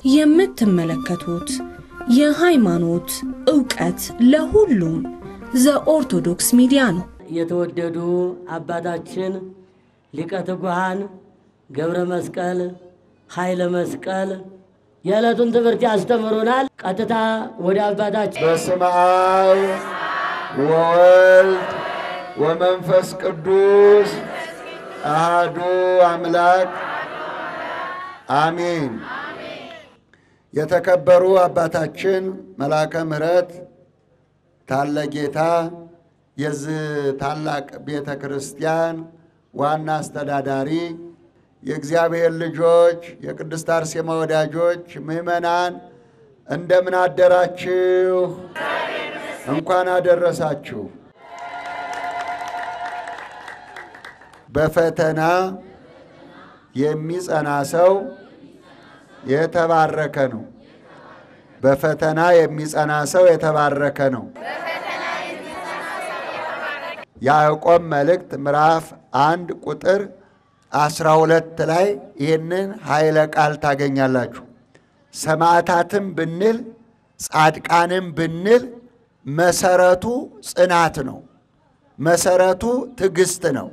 የምትመለከቱት የሃይማኖት ዕውቀት ለሁሉም ዘኦርቶዶክስ ሚዲያ ነው። የተወደዱ አባታችን ሊቀ ትጉሃን ገብረ መስቀል ኃይለ መስቀል የዕለቱን ትምህርት ያስተምሩናል። ቀጥታ ወደ አባታችን በስመ አብ ወወልድ ወመንፈስ ቅዱስ አሃዱ አምላክ አሜን። የተከበሩ አባታችን መልአከ ምሕረት ታለ ጌታ የዚህ ታላቅ ቤተ ክርስቲያን ዋና አስተዳዳሪ፣ የእግዚአብሔር ልጆች፣ የቅድስት አርሴማ ወዳጆች፣ ምዕመናን እንደምን አደራችሁ? እንኳን አደረሳችሁ። በፈተና የሚጸና ሰው የተባረከ ነው። በፈተና የሚጸና ሰው የተባረከ ነው። ያዕቆብ መልእክት ምዕራፍ አንድ ቁጥር አስራ ሁለት ላይ ይህንን ኃይለ ቃል ታገኛላችሁ። ሰማዕታትም ብንል ጻድቃንም ብንል መሰረቱ ጽናት ነው። መሰረቱ ትዕግስት ነው።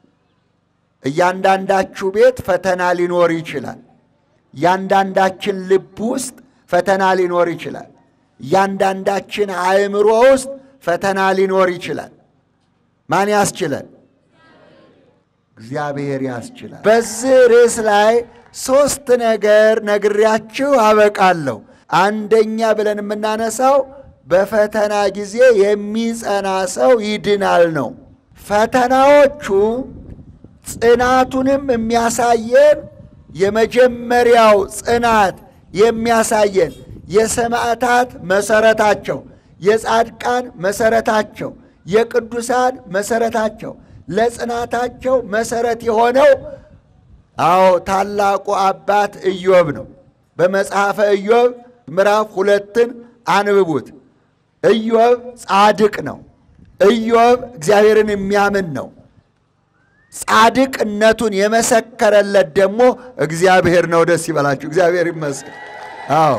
እያንዳንዳችሁ ቤት ፈተና ሊኖር ይችላል። እያንዳንዳችን ልብ ውስጥ ፈተና ሊኖር ይችላል። እያንዳንዳችን አእምሮ ውስጥ ፈተና ሊኖር ይችላል። ማን ያስችለን? እግዚአብሔር ያስችላል። በዚህ ርዕስ ላይ ሦስት ነገር ነግሬያችሁ አበቃለሁ። አንደኛ ብለን የምናነሳው በፈተና ጊዜ የሚጸና ሰው ይድናል ነው። ፈተናዎቹ ጽናቱንም የሚያሳየን የመጀመሪያው ጽናት የሚያሳየን የሰማዕታት መሰረታቸው፣ የጻድቃን መሰረታቸው፣ የቅዱሳን መሰረታቸው ለጽናታቸው መሰረት የሆነው አዎ ታላቁ አባት ኢዮብ ነው። በመጽሐፈ ኢዮብ ምዕራፍ ሁለትን አንብቡት። ኢዮብ ጻድቅ ነው። ኢዮብ እግዚአብሔርን የሚያምን ነው። ጻድቅነቱን የመሰከረለት ደግሞ እግዚአብሔር ነው። ደስ ይበላችሁ። እግዚአብሔር ይመስገን። አዎ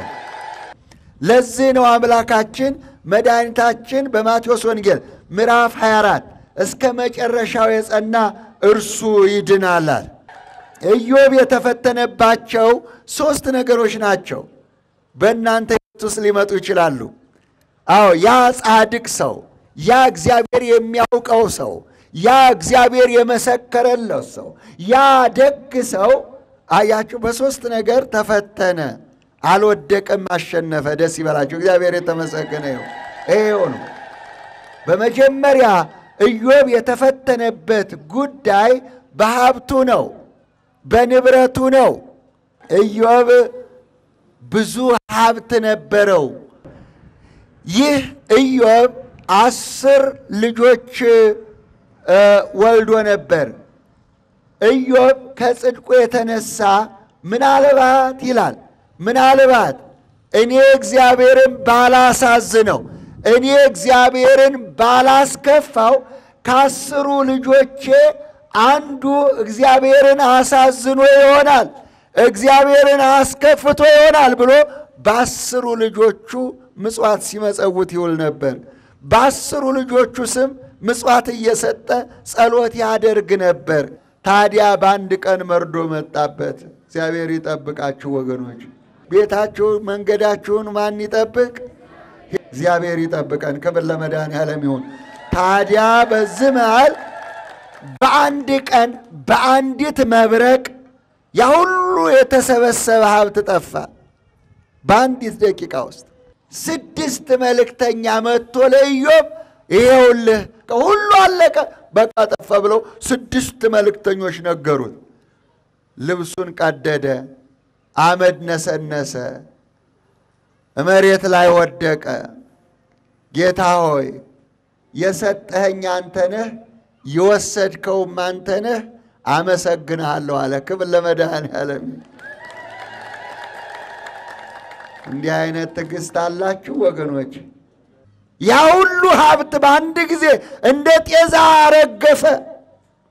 ለዚህ ነው አምላካችን መድኃኒታችን በማቴዎስ ወንጌል ምዕራፍ 24 እስከ መጨረሻው የጸና እርሱ ይድናላል። ኢዮብ የተፈተነባቸው ሦስት ነገሮች ናቸው። በእናንተ ሕይወት ውስጥ ሊመጡ ይችላሉ። አዎ ያ ጻድቅ ሰው፣ ያ እግዚአብሔር የሚያውቀው ሰው፣ ያ እግዚአብሔር የመሰከረለት ሰው፣ ያ ደግ ሰው አያችሁ፣ በሦስት ነገር ተፈተነ። አልወደቀም፣ አሸነፈ። ደስ ይበላችሁ። እግዚአብሔር የተመሰገነ ይሁን። ይሄው ነው በመጀመሪያ ኢዮብ የተፈተነበት ጉዳይ በሀብቱ ነው፣ በንብረቱ ነው። ኢዮብ ብዙ ሀብት ነበረው። ይህ ኢዮብ አስር ልጆች ወልዶ ነበር። ኢዮብ ከጽድቁ የተነሳ ምናልባት ይላል ምናልባት እኔ እግዚአብሔርን ባላሳዝነው እኔ እግዚአብሔርን ባላስከፋው ከአስሩ ልጆቼ አንዱ እግዚአብሔርን አሳዝኖ ይሆናል፣ እግዚአብሔርን አስከፍቶ ይሆናል ብሎ በአስሩ ልጆቹ ምጽዋት ሲመጸውት ይውል ነበር። በአስሩ ልጆቹ ስም ምጽዋት እየሰጠ ጸሎት ያደርግ ነበር። ታዲያ በአንድ ቀን መርዶ መጣበት። እግዚአብሔር ይጠብቃችሁ ወገኖች። ቤታችሁን መንገዳችሁን ማን ይጠብቅ? እግዚአብሔር ይጠብቀን። ክብር ለመድኃኔዓለም ይሁን። ታዲያ በዚህ መሃል በአንድ ቀን በአንዲት መብረቅ ያ ሁሉ የተሰበሰበ ሀብት ጠፋ። በአንዲት ደቂቃ ውስጥ ስድስት መልእክተኛ መጥቶ ለኢዮብ ይሄውልህ ሁሉ አለቀ፣ በቃ ጠፋ ብለው ስድስት መልእክተኞች ነገሩት። ልብሱን ቀደደ፣ አመድ ነሰነሰ፣ መሬት ላይ ወደቀ። ጌታ ሆይ የሰጠኸኝ አንተ ነህ፣ የወሰድከውም አንተ ነህ፣ አመሰግንሃለሁ አለ። ክብር ለመድኃኔዓለም። እንዲህ አይነት ትዕግስት አላችሁ ወገኖች? ያ ሁሉ ሀብት በአንድ ጊዜ እንደ ጤዛ ረገፈ።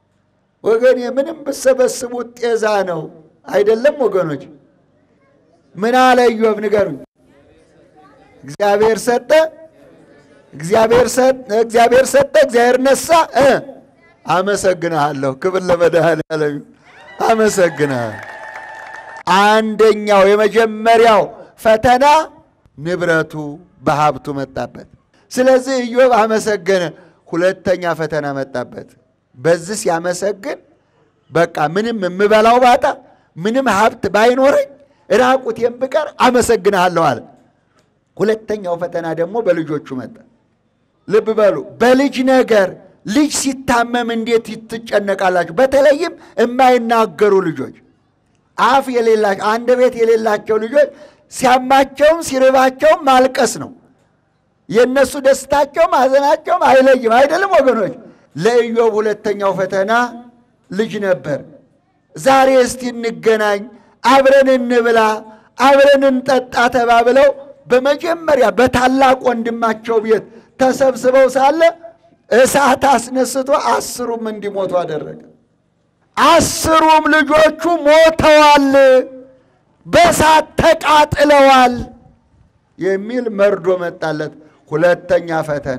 ወገን ምንም ብሰበስቡት ጤዛ ነው አይደለም ወገኖች? ምን አለ ኢዮብ? ንገሩኝ። እግዚአብሔር ሰጠ፣ እግዚአብሔር ሰጠ፣ እግዚአብሔር ሰጠ፣ እግዚአብሔር ነሳ። እ አመሰግንሃለሁ። ክብር ለመድኃኔዓለም ይሁን። አመሰግንሃለሁ። አንደኛው የመጀመሪያው ፈተና ንብረቱ በሀብቱ መጣበት። ስለዚህ ኢዮብ አመሰገነ። ሁለተኛ ፈተና መጣበት። በዚህ ሲያመሰግን በቃ ምንም የምበላው ባጣ ምንም ሀብት ባይኖረኝ ራቁቴን ብቀር አመሰግንሃለሁ አለ። ሁለተኛው ፈተና ደግሞ በልጆቹ መጣ። ልብ በሉ፣ በልጅ ነገር ልጅ ሲታመም እንዴት ትጨነቃላችሁ? በተለይም የማይናገሩ ልጆች አፍ የሌላቸው አንድ ቤት የሌላቸው ልጆች ሲያማቸውም ሲርባቸውም ማልቀስ ነው። የእነሱ ደስታቸውም ሐዘናቸውም አይለይም። አይደለም ወገኖች? ለኢዮብ ሁለተኛው ፈተና ልጅ ነበር። ዛሬ እስቲ እንገናኝ፣ አብረን እንብላ፣ አብረን እንጠጣ ተባብለው በመጀመሪያ በታላቅ ወንድማቸው ቤት ተሰብስበው ሳለ እሳት አስነስቶ አስሩም እንዲሞቱ አደረገ። አስሩም ልጆቹ ሞተዋል፣ በእሳት ተቃጥለዋል የሚል መርዶ መጣለት። ሁለተኛ ፈተና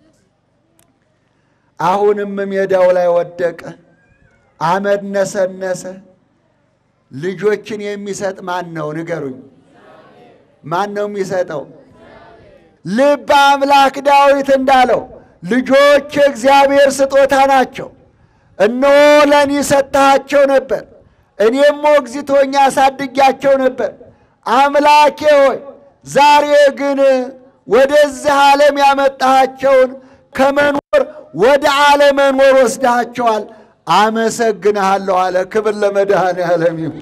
አሁንም ሜዳው ላይ ወደቀ፣ አመድ ነሰነሰ። ልጆችን የሚሰጥ ማን ነው? ንገሩኝ። ማን ነው የሚሰጠው? ልበ አምላክ ዳዊት እንዳለው ልጆች የእግዚአብሔር ስጦታ ናቸው። እነሆ ለእኔ ሰጥተሃቸው ነበር፣ እኔም ሞግዚቶኛ አሳድጊያቸው ነበር። አምላኬ ሆይ ዛሬ ግን ወደዚህ ዓለም ያመጣሃቸውን ከመኖር ወደ አለመኖር ወስደሃቸዋል። አመሰግንሃለሁ አለ። ክብር ለመድኃኔዓለም ይሁን።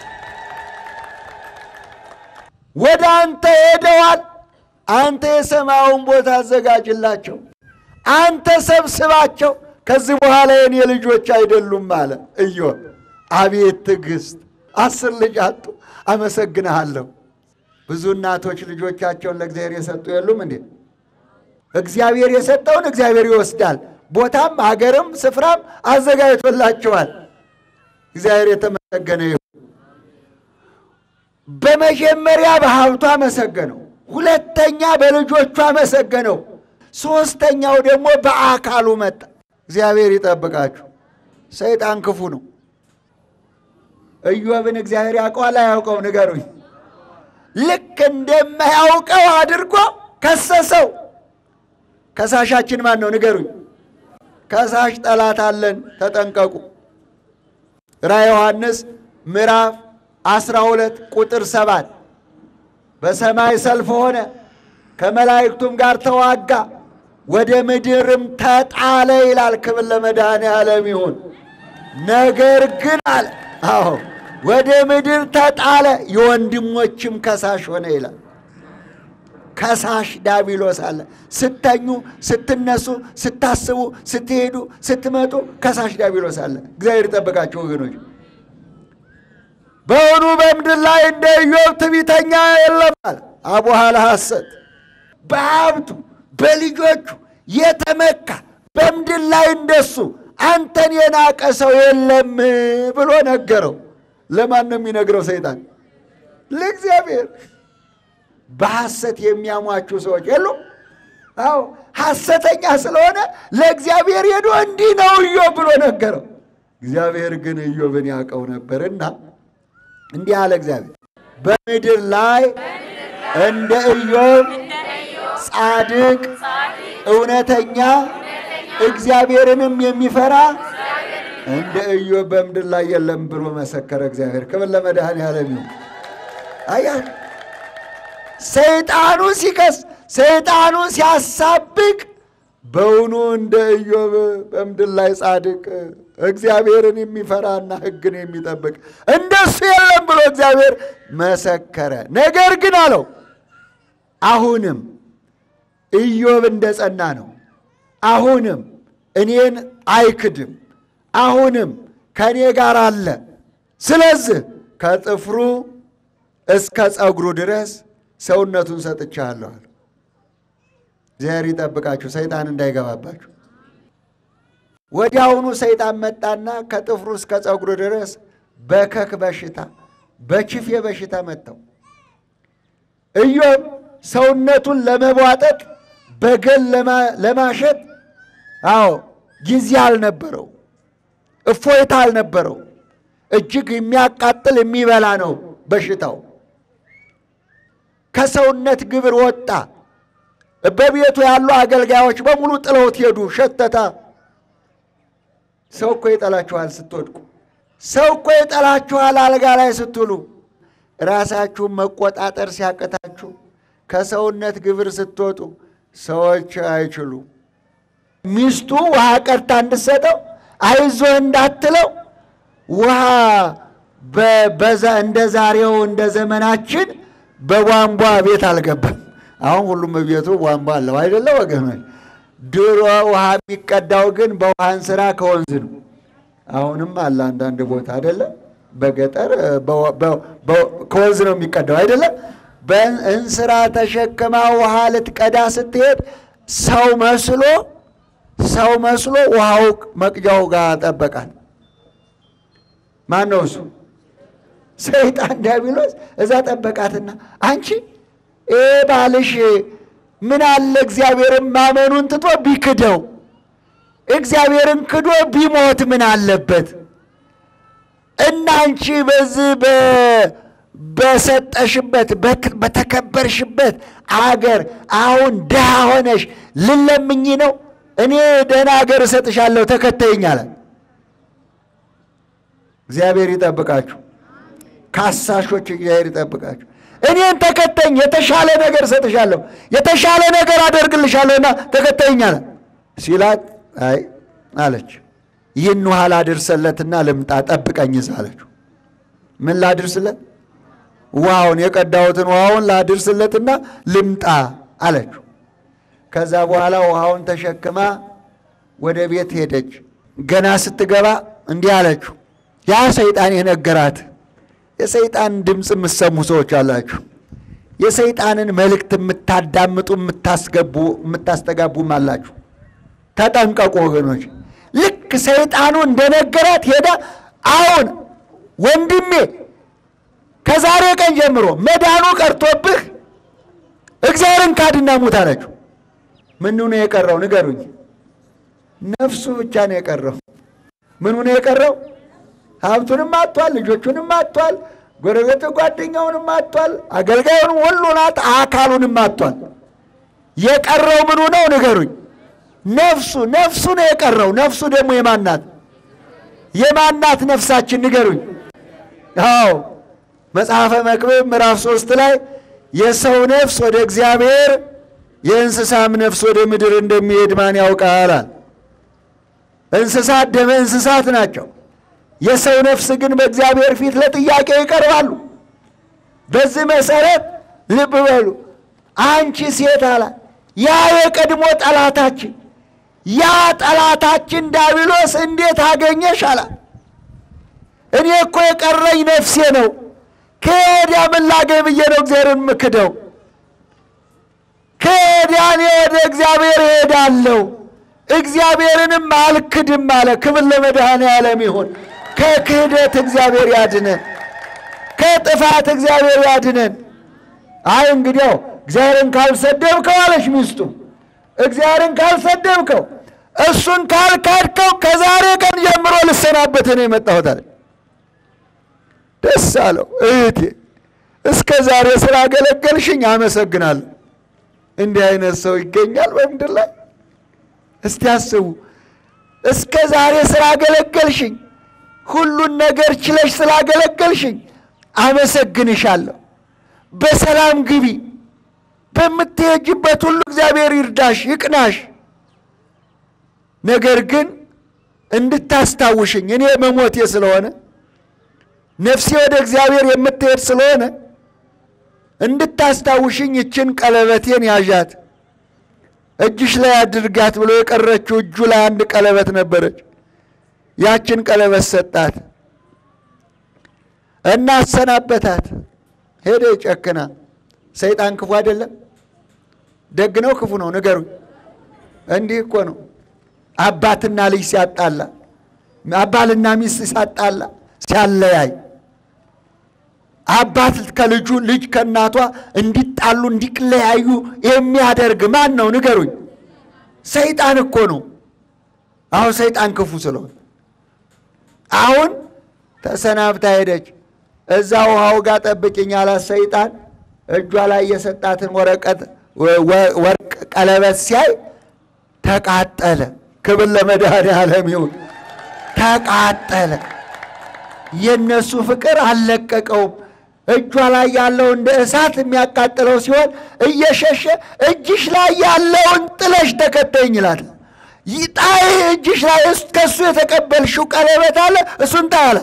ወደ አንተ ሄደዋል። አንተ የሰማዩን ቦታ አዘጋጅላቸው፣ አንተ ሰብስባቸው። ከዚህ በኋላ የኔ ልጆች አይደሉም አለ ኢዮብ። አቤት ትዕግስት! አስር ልጅ አጡ። አመሰግንሃለሁ። ብዙ እናቶች ልጆቻቸውን ለእግዚአብሔር የሰጡ የሉም እንዴ? እግዚአብሔር የሰጠውን እግዚአብሔር ይወስዳል። ቦታም ሀገርም ስፍራም አዘጋጅቶላቸዋል። እግዚአብሔር የተመሰገነ ይሁን። በመጀመሪያ በሀብቱ አመሰገነው፣ ሁለተኛ በልጆቹ አመሰገነው፣ ሦስተኛው ደግሞ በአካሉ መጣ። እግዚአብሔር ይጠብቃችሁ። ሰይጣን ክፉ ነው። ኢዮብን እግዚአብሔር ያውቀዋል አያውቀው? ንገሩኝ። ልክ እንደማያውቀው አድርጎ ከሰሰው። ከሳሻችን ማን ነው? ንገሩኝ። ከሳሽ ጠላት አለን፣ ተጠንቀቁ። ራዕየ ዮሐንስ ምዕራፍ 12 ቁጥር ሰባት በሰማይ ሰልፍ ሆነ፣ ከመላእክቱም ጋር ተዋጋ፣ ወደ ምድርም ተጣለ ይላል። ክብር ለመድኃኔዓለም ይሁን። ነገር ግን አለ አዎ ወደ ምድር ተጣለ፣ የወንድሞችም ከሳሽ ሆነ ይላል። ከሳሽ ዳቢሎስ አለ። ስተኙ፣ ስትነሱ፣ ስታስቡ፣ ስትሄዱ፣ ስትመጡ ከሳሽ ዳቢሎስ አለ። እግዚአብሔር ይጠብቃቸው ወገኖች። በእውኑ በምድር ላይ እንደ ኢዮብ ትዕቢተኛ የለም አለ። አቡኋላ ሐሰት በሀብቱ በልጆቹ የተመካ በምድር ላይ እንደሱ አንተን የናቀ ሰው የለም ብሎ ነገረው። ለማን ነው የሚነግረው? ሰይጣን ለእግዚአብሔር። በሐሰት የሚያሟችሁ ሰዎች የሉም? አዎ ሐሰተኛ ስለሆነ ለእግዚአብሔር ሄዶ እንዲህ ነው ኢዮብ ብሎ ነገረው። እግዚአብሔር ግን ኢዮብን ያውቀው ነበርና እንዲህ አለ እግዚአብሔር በምድር ላይ እንደ ኢዮብ ጻድቅ እውነተኛ እግዚአብሔርንም የሚፈራ እንደ ኢዮብ በምድር ላይ የለም ብሎ መሰከረ። እግዚአብሔር ክብር ለመድኃኔዓለም ይሁን። አያ ሰይጣኑ ሲከስ ሰይጣኑ ሲያሳብቅ በውኑ እንደ ኢዮብ በምድር ላይ ጻድቅ እግዚአብሔርን የሚፈራና ሕግን የሚጠብቅ እንደሱ የለም ብሎ እግዚአብሔር መሰከረ። ነገር ግን አለው አሁንም ኢዮብ እንደ ጸና ነው። አሁንም እኔን አይክድም። አሁንም ከእኔ ጋር አለ። ስለዚህ ከጥፍሩ እስከ ጸጉሩ ድረስ ሰውነቱን ሰጥቻለሁ። እግዚአብሔር ይጠብቃችሁ፣ ሰይጣን እንዳይገባባችሁ። ወዲያውኑ ሰይጣን መጣና ከጥፍሩ እስከ ጸጉሩ ድረስ በከክ በሽታ በችፌ በሽታ መጥተው ኢዮብ ሰውነቱን ለመቧጠጥ በገል ለማሸት አዎ ጊዜ አልነበረው፣ እፎይታ አልነበረው። እጅግ የሚያቃጥል የሚበላ ነው በሽታው። ከሰውነት ግብር ወጣ። በቤቱ ያሉ አገልጋዮች በሙሉ ጥለውት ሄዱ። ሸተታ። ሰው እኮ ይጠላችኋል ስትወድቁ። ሰው እኮ ይጠላችኋል አልጋ ላይ ስትውሉ። ራሳችሁን መቆጣጠር ሲያቅታችሁ ከሰውነት ግብር ስትወጡ ሰዎች አይችሉ። ሚስቱ ውሃ ቀድታ እንድትሰጠው አይዞህ እንዳትለው ውሃ በዛ እንደ ዛሬው እንደ ዘመናችን በቧንቧ ቤት አልገባም። አሁን ሁሉም ቤቱ ቧንቧ አለው አይደለ ወገኖች? ድሮ ውሃ የሚቀዳው ግን በውሃን ስራ ከወንዝ ነው። አሁንም አለ አንዳንድ ቦታ አይደለ? በገጠር ከወንዝ ነው የሚቀዳው አይደለም። በእንስራ ተሸክማ ውሃ ልትቀዳ ስትሄድ ሰው መስሎ ሰው መስሎ ውሃው መቅጃው ጋር ጠበቃት። ማን ነው እሱ? ሰይጣን ዲያብሎስ እዛ ጠበቃትና አንቺ ይሄ ባልሽ ምን አለ እግዚአብሔርን ማመኑን ትቶ ቢክደው እግዚአብሔርን ክዶ ቢሞት ምን አለበት? እና አንቺ በዚህ በሰጠሽበት በተከበርሽበት አገር አሁን ድሃ ሆነሽ ልለምኝ ነው? እኔ ደህና አገር እሰጥሻለሁ ተከተይኝ አለ። እግዚአብሔር ይጠብቃችሁ፣ ካሳሾች እግዚአብሔር ይጠብቃችሁ። እኔን ተከተኝ፣ የተሻለ ነገር እሰጥሻለሁ፣ የተሻለ ነገር አደርግልሻለሁና ተከተይኝ አለ ሲላት፣ አይ አለች ይህን ውሃ ላድርሰለትና ልምጣ፣ ጠብቀኝ አለችው። ምን ላድርስለት? ውሃውን የቀዳሁትን ውሃውን ላድርስለትና ልምጣ አለችው። ከዛ በኋላ ውሃውን ተሸክማ ወደ ቤት ሄደች። ገና ስትገባ እንዲህ አለችው። ያ ሰይጣን የነገራት የሰይጣን ድምፅ የምትሰሙ ሰዎች አላችሁ። የሰይጣንን መልእክት የምታዳምጡ የምታስገቡ የምታስተጋቡም አላችሁ። ተጠንቀቁ ወገኖች። ልክ ሰይጣኑ እንደነገራት ሄዳ አሁን ወንድሜ ከዛሬ ቀን ጀምሮ መዳኑ ቀርቶብህ እግዚአብሔርን ካድና ሙት አለችው። ምኑ ነው የቀረው? ንገሩኝ። ነፍሱ ብቻ ነው የቀረው። ምኑ ነው የቀረው? ሀብቱንም አጥቷል፣ ልጆቹንም አጥቷል፣ ጎረቤት ጓደኛውንም አጥቷል፣ አገልጋዩን ሁሉን አጥ አካሉንም አጥቷል። የቀረው ምኑ ነው? ንገሩኝ። ነፍሱ ነፍሱ ነው የቀረው። ነፍሱ ደግሞ የማናት የማናት ነፍሳችን ንገሩኝ። አዎ መጽሐፈ መክብብ ምዕራፍ ሶስት ላይ የሰው ነፍስ ወደ እግዚአብሔር የእንስሳም ነፍስ ወደ ምድር እንደሚሄድ ማን ያውቃል? እንስሳት ደመ እንስሳት ናቸው። የሰው ነፍስ ግን በእግዚአብሔር ፊት ለጥያቄ ይቀርባሉ። በዚህ መሰረት ልብ በሉ። አንቺ ሴት አላት ያ የቀድሞ ጠላታችን ያ ጠላታችን ዲያብሎስ እንዴት አገኘሽ አላት። እኔ እኮ የቀረኝ ነፍሴ ነው። ከወዲያ ምን ላገኝ ብዬ ነው እግዚአብሔርን ምክደው? ከወዲያ እኔ ወደ እግዚአብሔር እሄዳለሁ፣ እግዚአብሔርንም አልክድም አለ። ክብር ለመድኃኔዓለም ይሁን። ከክህደት እግዚአብሔር ያድነን፣ ከጥፋት እግዚአብሔር ያድነን። አይ እንግዲያው እግዚአብሔርን ካልሰደብከው አለች ሚስቱ፣ እግዚአብሔርን ካልሰደብከው እሱን ካልካድከው ከዛሬ ቀን ጀምሮ ልሰናበትህ ነው የመጣሁት አለ። ደስ አለው። እህቴ እስከ ዛሬ ስላገለገልሽኝ አመሰግናለሁ። እንዲህ አይነት ሰው ይገኛል በምድር ላይ? እስቲ አስቡ። እስከ ዛሬ ስላገለገልሽኝ፣ ሁሉን ነገር ችለሽ ስላገለገልሽኝ አመሰግንሻለሁ። በሰላም ግቢ። በምትሄጅበት ሁሉ እግዚአብሔር ይርዳሽ፣ ይቅናሽ። ነገር ግን እንድታስታውሽኝ እኔ መሞቴ ስለሆነ ነፍሴ ወደ እግዚአብሔር የምትሄድ ስለሆነ እንድታስታውሽኝ ይችን ቀለበቴን ያዣት፣ እጅሽ ላይ አድርጋት ብሎ የቀረችው እጁ ላይ አንድ ቀለበት ነበረች። ያችን ቀለበት ሰጣት እና አሰናበታት። ሄደ ጨክና። ሰይጣን ክፉ አይደለም? ደግ ነው ክፉ ነው? ንገሩኝ። እንዲህ እኮ ነው አባትና ልጅ ሲያጣላ፣ አባልና ሚስት ሲያጣላ፣ ሲያለያይ አባት ከልጁ ልጅ ከእናቷ እንዲጣሉ እንዲለያዩ የሚያደርግ ማን ነው? ንገሩኝ። ሰይጣን እኮ ነው። አሁን ሰይጣን ክፉ ስለሆነ አሁን ተሰናብታ ሄደች። እዛ ውሃው ጋር ጠብቂኝ አላት ሰይጣን። እጇ ላይ የሰጣትን ወረቀት ወርቅ ቀለበት ሲያይ ተቃጠለ። ክብር ለመድኃኔዓለም ይሁን። ተቃጠለ። የእነሱ ፍቅር አልለቀቀውም። እጇ ላይ ያለው እንደ እሳት የሚያቃጥለው ሲሆን እየሸሸ እጅሽ ላይ ያለውን ጥለሽ ተከተኝ ይላል። ጣይ እጅሽ ላይ ከእሱ የተቀበልሽው ቀለበት አለ፣ እሱን ጣይ አለ።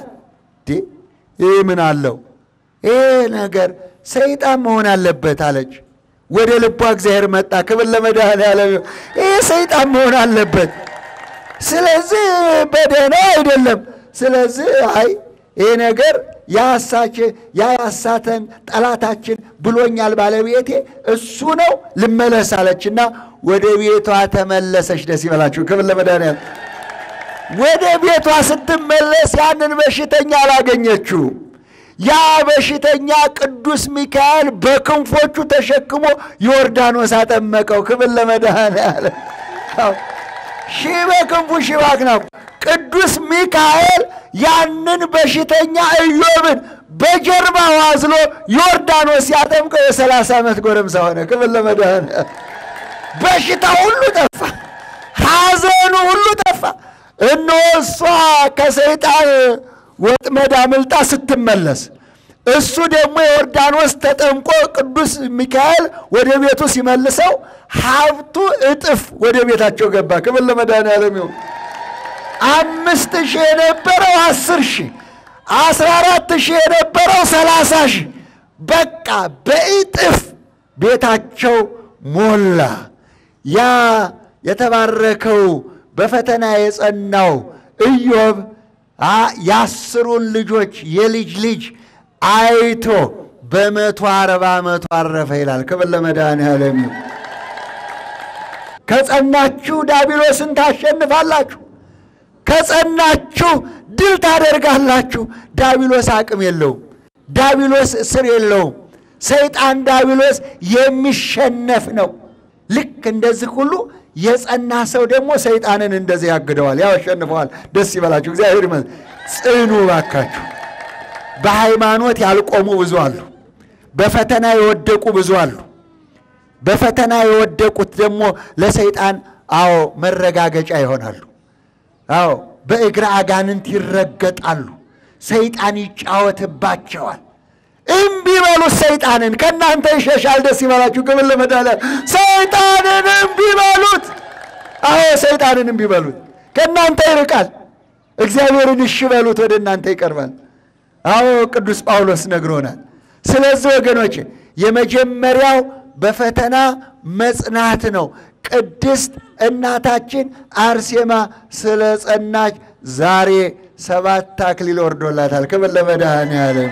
ይህ ምን አለው? ይህ ነገር ሰይጣን መሆን አለበት አለች። ወደ ልቧ እግዚአብሔር መጣ። ክብር ለመድኃኔዓለም። ይህ ሰይጣን መሆን አለበት። ስለዚህ በደህና አይደለም። ስለዚህ አይ ይህ ነገር ያሳች ያ ያሳተን ጠላታችን ብሎኛል ባለቤቴ እሱ ነው ልመለስ አለችና ወደ ቤቷ ተመለሰች። ደስ ይበላችሁ። ክብር ለመድኃኔዓለም። ወደ ቤቷ ስትመለስ ያንን በሽተኛ አላገኘችው። ያ በሽተኛ ቅዱስ ሚካኤል በክንፎቹ ተሸክሞ ዮርዳኖስ አጠመቀው። ክብር ለመድኃኔዓለም። ሺህ በክንፉ ሺህ በአክናፉ ቅዱስ ሚካኤል ያንን በሽተኛ ኢዮብን በጀርባው አዝሎ ዮርዳኖስ ሲያጠምቀው የሰላሳ ዓመት ጎረምሳ ሆነ። ክብር ለመድኃኔዓለም። በሽታ ሁሉ ጠፋ፣ ሐዘኑ ሁሉ ጠፋ። እነሆ እሷ ከሰይጣን ወጥመድ አምልጣ ስትመለስ እሱ ደግሞ የዮርዳኖስ ተጠምቆ ቅዱስ ሚካኤል ወደ ቤቱ ሲመልሰው ሀብቱ እጥፍ ወደ ቤታቸው ገባ። ክብር ለመድኃኔዓለም ይሁን። አምስት ሺህ የነበረው አስር ሺህ አስራ አራት ሺህ የነበረው ሰላሳ ሺህ በቃ በእጥፍ ቤታቸው ሞላ። ያ የተባረከው በፈተና የጸናው ኢዮብ የአስሩን ልጆች የልጅ ልጅ አይቶ በመቶ አርባ ዓመቱ አረፈ ይላል። ክብር ለመድኃኔዓለም ይሁን። ከጸናችሁ ዳቢሎስን ታሸንፋላችሁ። ከጸናችሁ ድል ታደርጋላችሁ። ዳቢሎስ አቅም የለውም። ዳቢሎስ እስር የለውም። ሰይጣን ዳቢሎስ የሚሸነፍ ነው። ልክ እንደዚህ ሁሉ የጸና ሰው ደግሞ ሰይጣንን እንደዚህ ያግደዋል፣ ያሸንፈዋል። ደስ ይበላችሁ። እግዚአብሔር ይመስገን። ጽኑ ባካችሁ። በሃይማኖት ያልቆሙ ብዙ አሉ። በፈተና የወደቁ ብዙ አሉ። በፈተና የወደቁት ደግሞ ለሰይጣን አዎ መረጋገጫ ይሆናሉ። አዎ በእግረ አጋንንት ይረገጣሉ። ሰይጣን ይጫወትባቸዋል። እምቢ በሉት ሰይጣንን፣ ከእናንተ ይሸሻል። ደስ ይበላችሁ። ክብር ለመድኃኒዓለም። ሰይጣንን እምቢ በሉት። አዎ ሰይጣንን እምቢ በሉት፣ ከእናንተ ይርቃል። እግዚአብሔርን እሺ በሉት፣ ወደ እናንተ ይቀርባል። አዎ ቅዱስ ጳውሎስ ነግሮናል። ስለዚህ ወገኖች የመጀመሪያው በፈተና መጽናት ነው። ቅድስት እናታችን አርሴማ ስለ ጸናች ዛሬ ሰባት አክሊል ወርዶላታል። ክብር ለመድኃኔዓለም።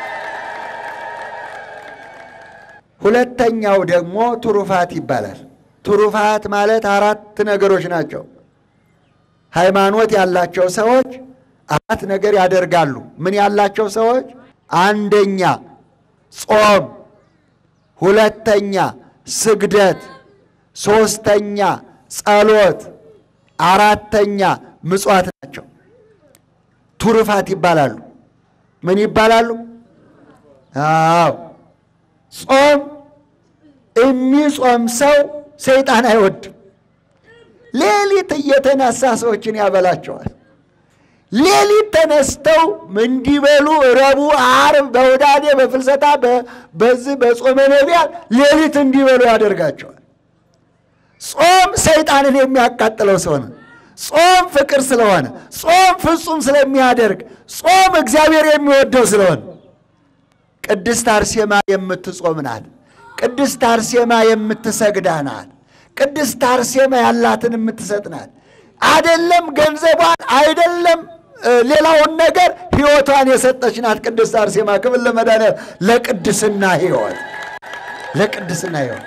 ሁለተኛው ደግሞ ትሩፋት ይባላል። ትሩፋት ማለት አራት ነገሮች ናቸው። ሃይማኖት ያላቸው ሰዎች አራት ነገር ያደርጋሉ። ምን ያላቸው ሰዎች? አንደኛ ጾም፣ ሁለተኛ ስግደት፣ ሦስተኛ ጸሎት፣ አራተኛ ምጽዋት ናቸው። ትሩፋት ይባላሉ። ምን ይባላሉ? አዎ ጾም የሚጾም ሰው ሰይጣን አይወድም። ሌሊት እየተነሳ ሰዎችን ያበላቸዋል። ሌሊት ተነስተው እንዲበሉ ረቡዕ፣ ዓርብ በውዳዴ በፍልሰታ በዚህ በጾመ ነቢያት ሌሊት እንዲበሉ ያደርጋቸዋል። ጾም ሰይጣንን የሚያቃጥለው ስለሆነ፣ ጾም ፍቅር ስለሆነ፣ ጾም ፍጹም ስለሚያደርግ፣ ጾም እግዚአብሔር የሚወደው ስለሆነ ቅድስት አርሴማ የምትጾም ናት። ቅድስት አርሴማ የምትሰግዳ ናት። ቅድስት አርሴማ ያላትን የምትሰጥ ናት። አይደለም ገንዘቧን አይደለም ሌላውን ነገር ሕይወቷን የሰጠች ናት። ቅድስት አርሴማ ክብር ለመድኃኒዓለም። ለቅድስና ሕይወት ለቅድስና ሕይወት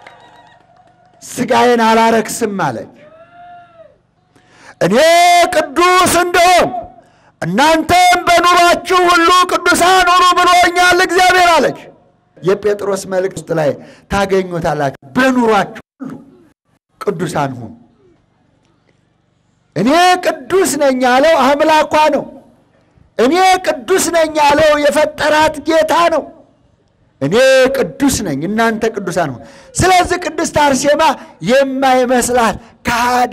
ሥጋዬን አላረክስም አለች። እኔ ቅዱስ እንደሆን እናንተም በኑሯችሁ ሁሉ ቅዱሳን ሁኑ ብሎኛል እግዚአብሔር አለች። የጴጥሮስ መልእክት ላይ ታገኙታላችሁ። በኑሯችሁ ሁሉ ቅዱሳን ሁኑ። እኔ ቅዱስ ነኝ ያለው አምላኳ ነው። እኔ ቅዱስ ነኝ ያለው የፈጠራት ጌታ ነው። እኔ ቅዱስ ነኝ፣ እናንተ ቅዱሳን ሁኑ። ስለዚህ ቅድስት አርሴማ የማይመስላት ከሃዲ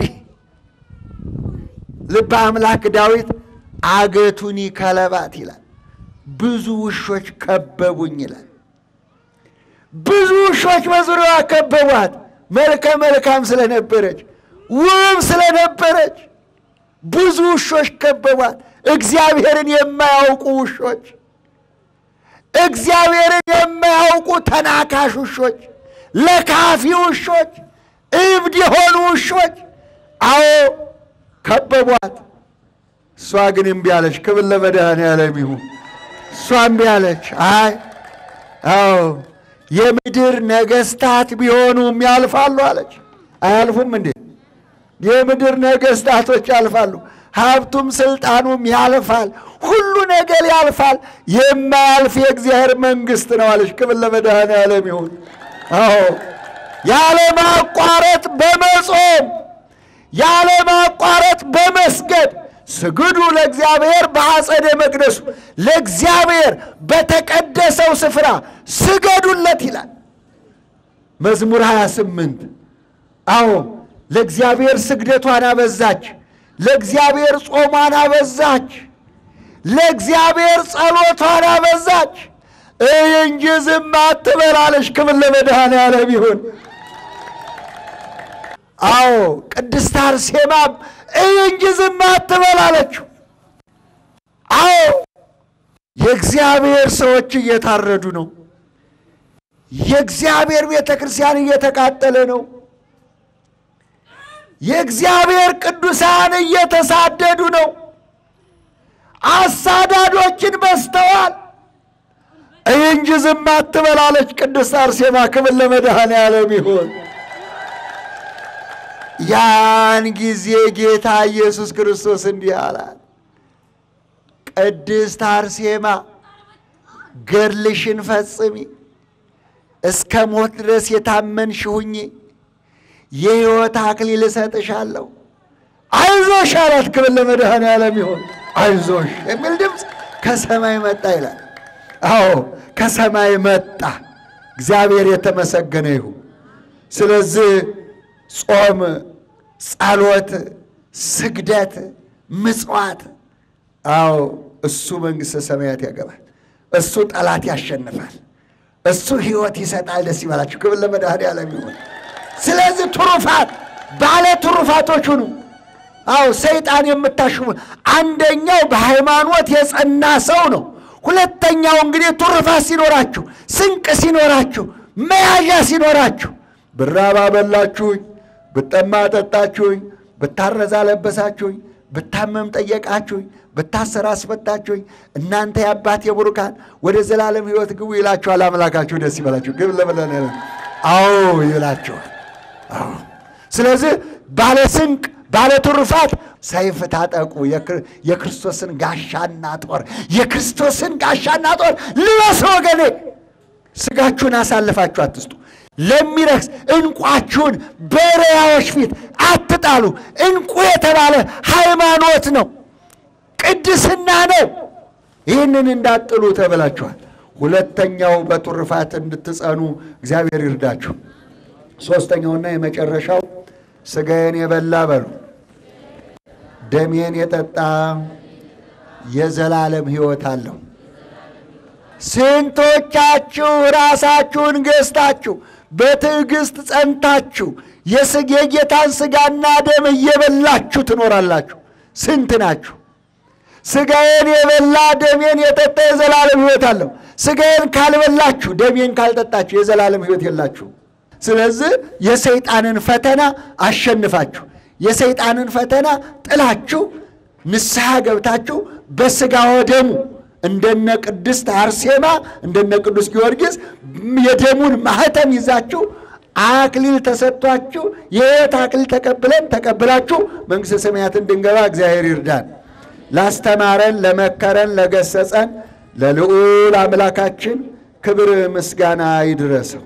ልበ አምላክ ዳዊት አገቱኒ ከለባት ይላል። ብዙ ውሾች ከበቡኝ ይላል። ብዙ ውሾች በዙሪያዋ ከበቧት። መልከ መልካም ስለነበረች ውብ ስለነበረች ብዙ ውሾች ከበቧት። እግዚአብሔርን የማያውቁ ውሾች፣ እግዚአብሔርን የማያውቁ ተናካሽ ውሾች፣ ለካፊ ውሾች፣ እብድ የሆኑ ውሾች አዎ ከበቧት። እሷ ግን እምቢ አለች። ክብር ለመድኃኔዓለም ይሁን። እሷ እምቢ አለች። አይ አዎ የምድር ነገስታት ቢሆኑም ያልፋሉ አለች። አያልፉም እንዴ? የምድር ነገስታቶች ያልፋሉ። ሀብቱም ስልጣኑም ያልፋል። ሁሉ ነገር ያልፋል። የማያልፍ የእግዚአብሔር መንግስት ነው አለች። ክብር ለመድኃኔዓለም ይሁን። አዎ ያለማቋረጥ በመጾም ያለማቋረጥ በመስገድ ስግዱ ለእግዚአብሔር በአጸደ መቅደሱ ለእግዚአብሔር በተቀደሰው ስፍራ ስገዱለት ይላል መዝሙር 28 አዎ ለእግዚአብሔር ስግደቷን አበዛች ለእግዚአብሔር ጾሟን አበዛች ለእግዚአብሔር ጸሎቷን አበዛች እይ እንጂ ዝም አትበላለች ክብር ለመድኃኔዓለም ይሁን አዎ ቅድስት አርሴማም እይ እንጂ ዝም አትበል አለችው። አዎ የእግዚአብሔር ሰዎች እየታረዱ ነው። የእግዚአብሔር ቤተ ክርስቲያን እየተቃጠለ ነው። የእግዚአብሔር ቅዱሳን እየተሳደዱ ነው። አሳዳዶችን በዝተዋል። እይ እንጂ ዝም አትበል አለች ቅድስት አርሴማ። ክብር ለመድኃኔዓለም ይሁን። ያን ጊዜ ጌታ ኢየሱስ ክርስቶስ እንዲህ አላት፣ ቅድስት አርሴማ ገድልሽን ፈጽሚ፣ እስከ ሞት ድረስ የታመንሽ ሁኚ፣ የሕይወት አክሊል እሰጥሻለሁ። አይዞሽ አላት። ክብር ለመድኃኔዓለም ይሁን። አይዞሽ የሚል ድምፅ ከሰማይ መጣ ይላል። አዎ ከሰማይ መጣ። እግዚአብሔር የተመሰገነ ይሁን። ስለዚህ ጾም፣ ጸሎት፣ ስግደት፣ ምጽዋት፣ አዎ እሱ መንግሥተ ሰማያት ያገባል። እሱ ጠላት ያሸንፋል። እሱ ሕይወት ይሰጣል። ደስ ይበላችሁ። ክብር ለመድኃኔዓለም ይሁን። ስለዚህ ትሩፋት ባለ ትሩፋቶች ሁኑ። አዎ ሰይጣን የምታሽሙ አንደኛው በሃይማኖት የጸና ሰው ነው። ሁለተኛው እንግዲህ ትሩፋት ሲኖራችሁ፣ ስንቅ ሲኖራችሁ፣ መያዣ ሲኖራችሁ ብራብ አበላችሁኝ፣ ብጠማ አጠጣችሁኝ፣ ብታረዝ አለበሳችሁኝ፣ ብታመም ጠየቃችሁኝ፣ ብታሰር አስፈታችሁኝ፣ እናንተ የአባቴ ቡሩካን ወደ ዘላለም ሕይወት ግቡ ይላችኋል አምላካችሁ። ደስ ይበላችሁ። ግብ ለበለ አዎ ይላችኋል። አዎ ስለዚህ ባለ ስንቅ ባለ ትሩፋት ሰይፍ ታጠቁ፣ የክርስቶስን ጋሻና ጦር የክርስቶስን ጋሻና ጦር ልበሱ ወገኔ። ስጋችሁን አሳልፋችሁ አትስጡ። ለሚረክስ እንቋችሁን በሪያዎች ፊት አትጣሉ። እንቁ የተባለ ሃይማኖት ነው፣ ቅድስና ነው። ይህንን እንዳጥሉ ተብላችኋል። ሁለተኛው በትሩፋት እንድትጸኑ እግዚአብሔር ይርዳችሁ። ሦስተኛውና የመጨረሻው ሥጋዬን የበላ በሉ ደሜን የጠጣ የዘላለም ሕይወት አለው። ስንቶቻችሁ ራሳችሁን ገዝታችሁ በትዕግስት ጸንታችሁ የጌታን ሥጋና ደም እየበላችሁ ትኖራላችሁ? ስንት ናችሁ? ሥጋዬን የበላ ደሜን የጠጣ የዘላለም ሕይወት አለው። ሥጋዬን ካልበላችሁ ደሜን ካልጠጣችሁ የዘላለም ሕይወት የላችሁ። ስለዚህ የሰይጣንን ፈተና አሸንፋችሁ የሰይጣንን ፈተና ጥላችሁ ንስሐ ገብታችሁ በሥጋ ወደሙ እንደነ ቅድስት አርሴማ እንደነ ቅዱስ ጊዮርጊስ የደሙን ማህተም ይዛችሁ አክሊል ተሰጥቷችሁ የሕይወት አክሊል ተቀብለን ተቀብላችሁ መንግሥተ ሰማያትን እንድንገባ እግዚአብሔር ይርዳን። ላስተማረን፣ ለመከረን፣ ለገሰጸን ለልዑል አምላካችን ክብር ምስጋና ይድረሰው።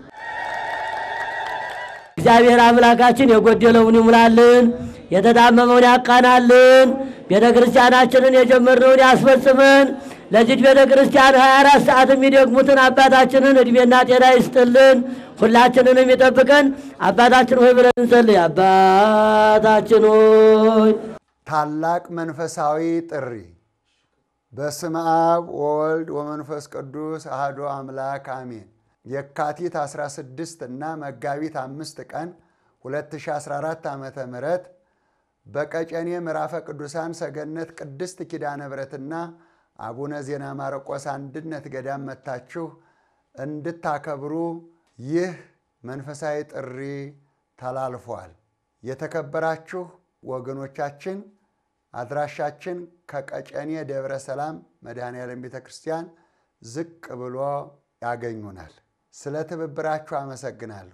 እግዚአብሔር አምላካችን የጎደለውን ይሙላልን፣ የተጣመመውን ያቃናልን፣ ቤተ ክርስቲያናችንን የጀመርነውን ያስፈጽመን። ለዚች ቤተ ክርስቲያን 24 ሰዓት የሚደግሙትን አባታችንን ዕድሜና ጤና ይስጥልን፣ ሁላችንንም ይጠብቀን። አባታችን ሆይ ብለን እንጸልይ። አባታችን ሆይ ታላቅ መንፈሳዊ ጥሪ በስመ አብ ወወልድ ወመንፈስ ቅዱስ አሐዱ አምላክ አሜን። የካቲት 16 እና መጋቢት አምስት ቀን 2014 ዓ ም በቀጨኔ ምዕራፈ ቅዱሳን ሰገነት ቅድስት ኪዳነ ምሕረትና አቡነ ዜና ማርቆስ አንድነት ገዳም መጥታችሁ እንድታከብሩ ይህ መንፈሳዊ ጥሪ ተላልፏል። የተከበራችሁ ወገኖቻችን አድራሻችን ከቀጨኔ ደብረ ሰላም መድኃኔዓለም ቤተ ክርስቲያን ዝቅ ብሎ ያገኙናል። ስለ ትብብራችሁ አመሰግናለሁ።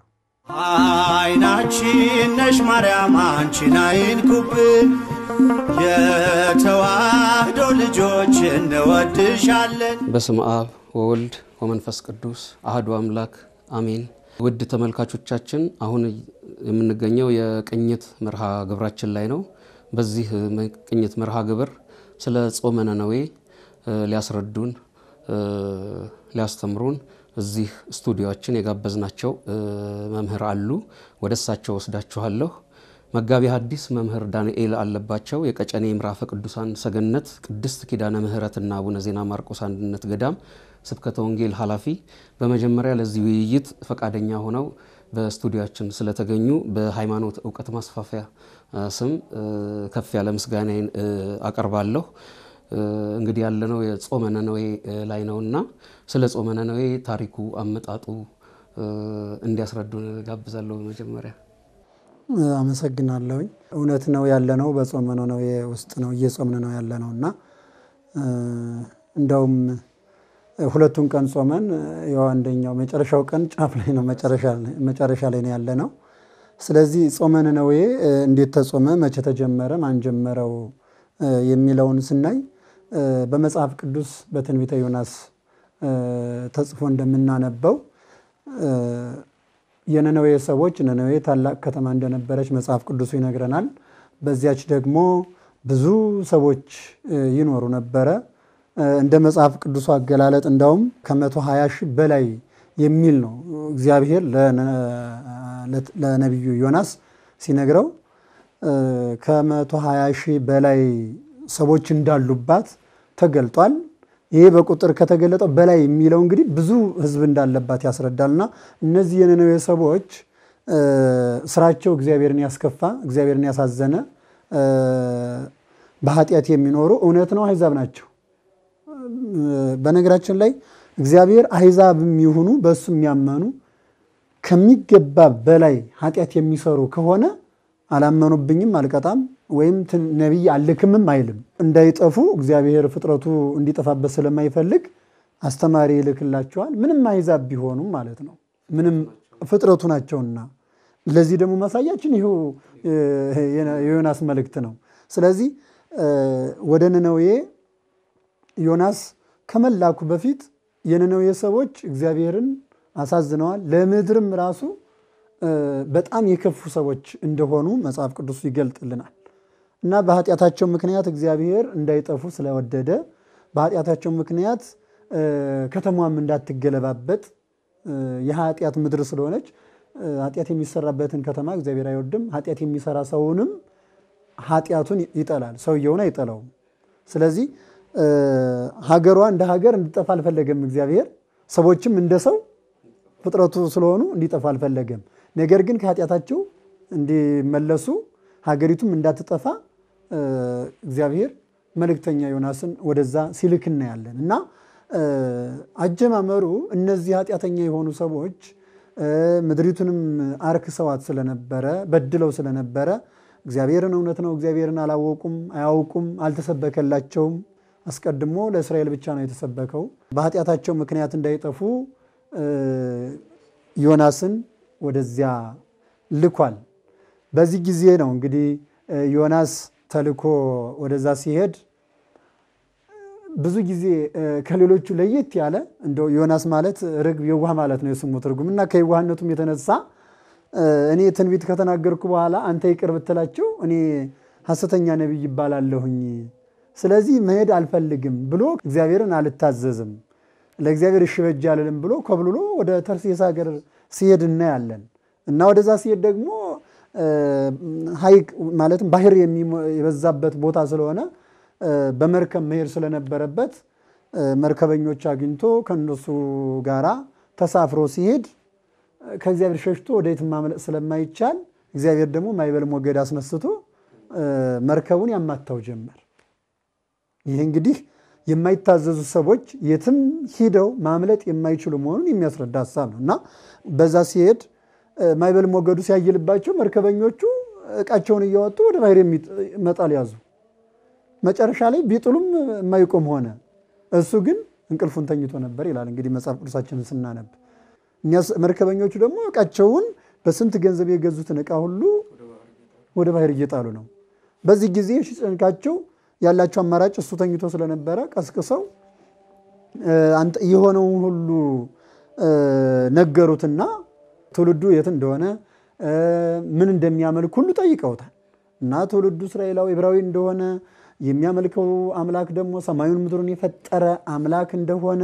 አይናችን ነሽ ማርያም አንቺን አይንኩብን፣ የተዋህዶ ልጆች እንወድሻለን። በስም አብ ወወልድ ወመንፈስ ቅዱስ አህዱ አምላክ አሜን። ውድ ተመልካቾቻችን አሁን የምንገኘው የቅኝት መርሃ ግብራችን ላይ ነው። በዚህ ቅኝት መርሃ ግብር ስለ ጾመ ነነዌ ሊያስረዱን ሊያስተምሩን እዚህ ስቱዲዮችን የጋበዝናቸው መምህር አሉ። ወደ እሳቸው ወስዳችኋለሁ። መጋቢ ሐዲስ መምህር ዳንኤል አለባቸው የቀጨኔ ምዕራፈ ቅዱሳን ሰገነት ቅድስት ኪዳነ ምሕረትና አቡነ ዜና ማርቆስ አንድነት ገዳም ስብከተ ወንጌል ኃላፊ፣ በመጀመሪያ ለዚህ ውይይት ፈቃደኛ ሆነው በስቱዲዮችን ስለተገኙ በሃይማኖት እውቀት ማስፋፊያ ስም ከፍ ያለ ምስጋናዬን አቀርባለሁ። እንግዲህ ያለነው የጾመ ነነዌ ላይ ነውና ስለ ጾመ ነነዌ ታሪኩ አመጣጡ እንዲያስረዱን ጋብዛለሁ። በመጀመሪያ አመሰግናለሁኝ። እውነት ነው ያለነው በጾመ ነነዌ ውስጥ ነው እየጾምን ነው ያለነው እና እንደውም ሁለቱን ቀን ጾመን ያው አንደኛው መጨረሻው ቀን ጫፍ ላይ ነው መጨረሻ ላይ ነው ያለ ነው። ስለዚህ ጾመ ነነዌ እንዴት ተጾመ፣ መቼ ተጀመረ፣ ማን ጀመረው የሚለውን ስናይ በመጽሐፍ ቅዱስ በትንቢተ ዮናስ ተጽፎ እንደምናነበው የነነዌ ሰዎች ነነዌ ታላቅ ከተማ እንደነበረች መጽሐፍ ቅዱሱ ይነግረናል። በዚያች ደግሞ ብዙ ሰዎች ይኖሩ ነበረ። እንደ መጽሐፍ ቅዱሱ አገላለጥ እንዳውም ከመቶ ሀያ ሺህ በላይ የሚል ነው እግዚአብሔር ለነቢዩ ዮናስ ሲነግረው ከመቶ ሀያ ሺህ በላይ ሰዎች እንዳሉባት ተገልጧል። ይሄ በቁጥር ከተገለጠው በላይ የሚለው እንግዲህ ብዙ ሕዝብ እንዳለባት ያስረዳልና እነዚህ የነነዌ ሰዎች ስራቸው እግዚአብሔርን ያስከፋ፣ እግዚአብሔርን ያሳዘነ፣ በኃጢአት የሚኖሩ እውነት ነው አሕዛብ ናቸው። በነገራችን ላይ እግዚአብሔር አሕዛብም ይሁኑ በእሱ የሚያመኑ ከሚገባ በላይ ኃጢአት የሚሰሩ ከሆነ አላመኑብኝም አልቀጣም ወይም ነቢይ አልክምም አይልም። እንዳይጠፉ እግዚአብሔር ፍጥረቱ እንዲጠፋበት ስለማይፈልግ አስተማሪ ይልክላቸዋል። ምንም አሕዛብ ቢሆኑም ማለት ነው። ምንም ፍጥረቱ ናቸውና። ለዚህ ደግሞ ማሳያችን ይኸው የዮናስ መልእክት ነው። ስለዚህ ወደ ነነዌ ዮናስ ከመላኩ በፊት የነነዌ ሰዎች እግዚአብሔርን አሳዝነዋል። ለምድርም ራሱ በጣም የከፉ ሰዎች እንደሆኑ መጽሐፍ ቅዱስ ይገልጥልናል። እና በኃጢአታቸው ምክንያት እግዚአብሔር እንዳይጠፉ ስለወደደ በኃጢአታቸው ምክንያት ከተማዋም እንዳትገለባበጥ የኃጢአት ምድር ስለሆነች ኃጢአት የሚሰራበትን ከተማ እግዚአብሔር አይወድም። ኃጢአት የሚሰራ ሰውንም ኃጢአቱን ይጠላል፣ ሰውየውን አይጠላውም። ስለዚህ ሀገሯ እንደ ሀገር እንዲጠፋ አልፈለገም እግዚአብሔር። ሰዎችም እንደ ሰው ፍጥረቱ ስለሆኑ እንዲጠፋ አልፈለገም። ነገር ግን ከኃጢአታቸው እንዲመለሱ ሀገሪቱም እንዳትጠፋ እግዚአብሔር መልእክተኛ ዮናስን ወደዛ ሲልክ እናያለን እና አጀማመሩ እነዚህ ኃጢአተኛ የሆኑ ሰዎች ምድሪቱንም አርክሰዋት ስለነበረ በድለው ስለነበረ እግዚአብሔርን እውነት ነው እግዚአብሔርን አላወቁም፣ አያውቁም፣ አልተሰበከላቸውም። አስቀድሞ ለእስራኤል ብቻ ነው የተሰበከው። በኃጢአታቸው ምክንያት እንዳይጠፉ ዮናስን ወደዚያ ልኳል። በዚህ ጊዜ ነው እንግዲህ ዮናስ ተልኮ ወደዛ ሲሄድ ብዙ ጊዜ ከሌሎቹ ለየት ያለ እንደው ዮናስ ማለት ርግብ የዋህ ማለት ነው የስሙ ትርጉም እና ከየዋህነቱም የተነሳ እኔ ትንቢት ከተናገርኩ በኋላ አንተ ይቅር ብትላቸው እኔ ሐሰተኛ ነቢይ ይባላለሁኝ፣ ስለዚህ መሄድ አልፈልግም ብሎ እግዚአብሔርን አልታዘዝም፣ ለእግዚአብሔር እሺ በጅ አልልም ብሎ ኮብልሎ ወደ ተርሴስ ሀገር ሲሄድ እናያለን እና ወደዛ ሲሄድ ደግሞ ሐይቅ ማለትም ባህር የበዛበት ቦታ ስለሆነ በመርከብ መሄድ ስለነበረበት መርከበኞች አግኝቶ ከእነሱ ጋራ ተሳፍሮ ሲሄድ ከእግዚአብሔር ሸሽቶ ወደየት ማምለጥ ስለማይቻል እግዚአብሔር ደግሞ ማዕበል ሞገድ አስነስቶ መርከቡን ያማታው ጀመር። ይህ እንግዲህ የማይታዘዙ ሰዎች የትም ሂደው ማምለጥ የማይችሉ መሆኑን የሚያስረዳ ሀሳብ ነው እና በዛ ሲሄድ ማዕበል ሞገዱ ሲያይልባቸው መርከበኞቹ እቃቸውን እያወጡ ወደ ባህር መጣል ያዙ። መጨረሻ ላይ ቢጥሉም የማይቆም ሆነ። እሱ ግን እንቅልፉን ተኝቶ ነበር ይላል እንግዲህ መጽሐፍ ቅዱሳችንን ስናነብ። መርከበኞቹ ደግሞ እቃቸውን በስንት ገንዘብ የገዙትን እቃ ሁሉ ወደ ባህር እየጣሉ ነው። በዚህ ጊዜ ሲጨንቃቸው ያላቸው አማራጭ እሱ ተኝቶ ስለነበረ ቀስቅሰው የሆነውን ሁሉ ነገሩትና ትውልዱ የት እንደሆነ ምን እንደሚያመልክ ሁሉ ጠይቀውታል። እና ትውልዱ እስራኤላዊ ዕብራዊ እንደሆነ የሚያመልከው አምላክ ደግሞ ሰማዩን ምድሩን የፈጠረ አምላክ እንደሆነ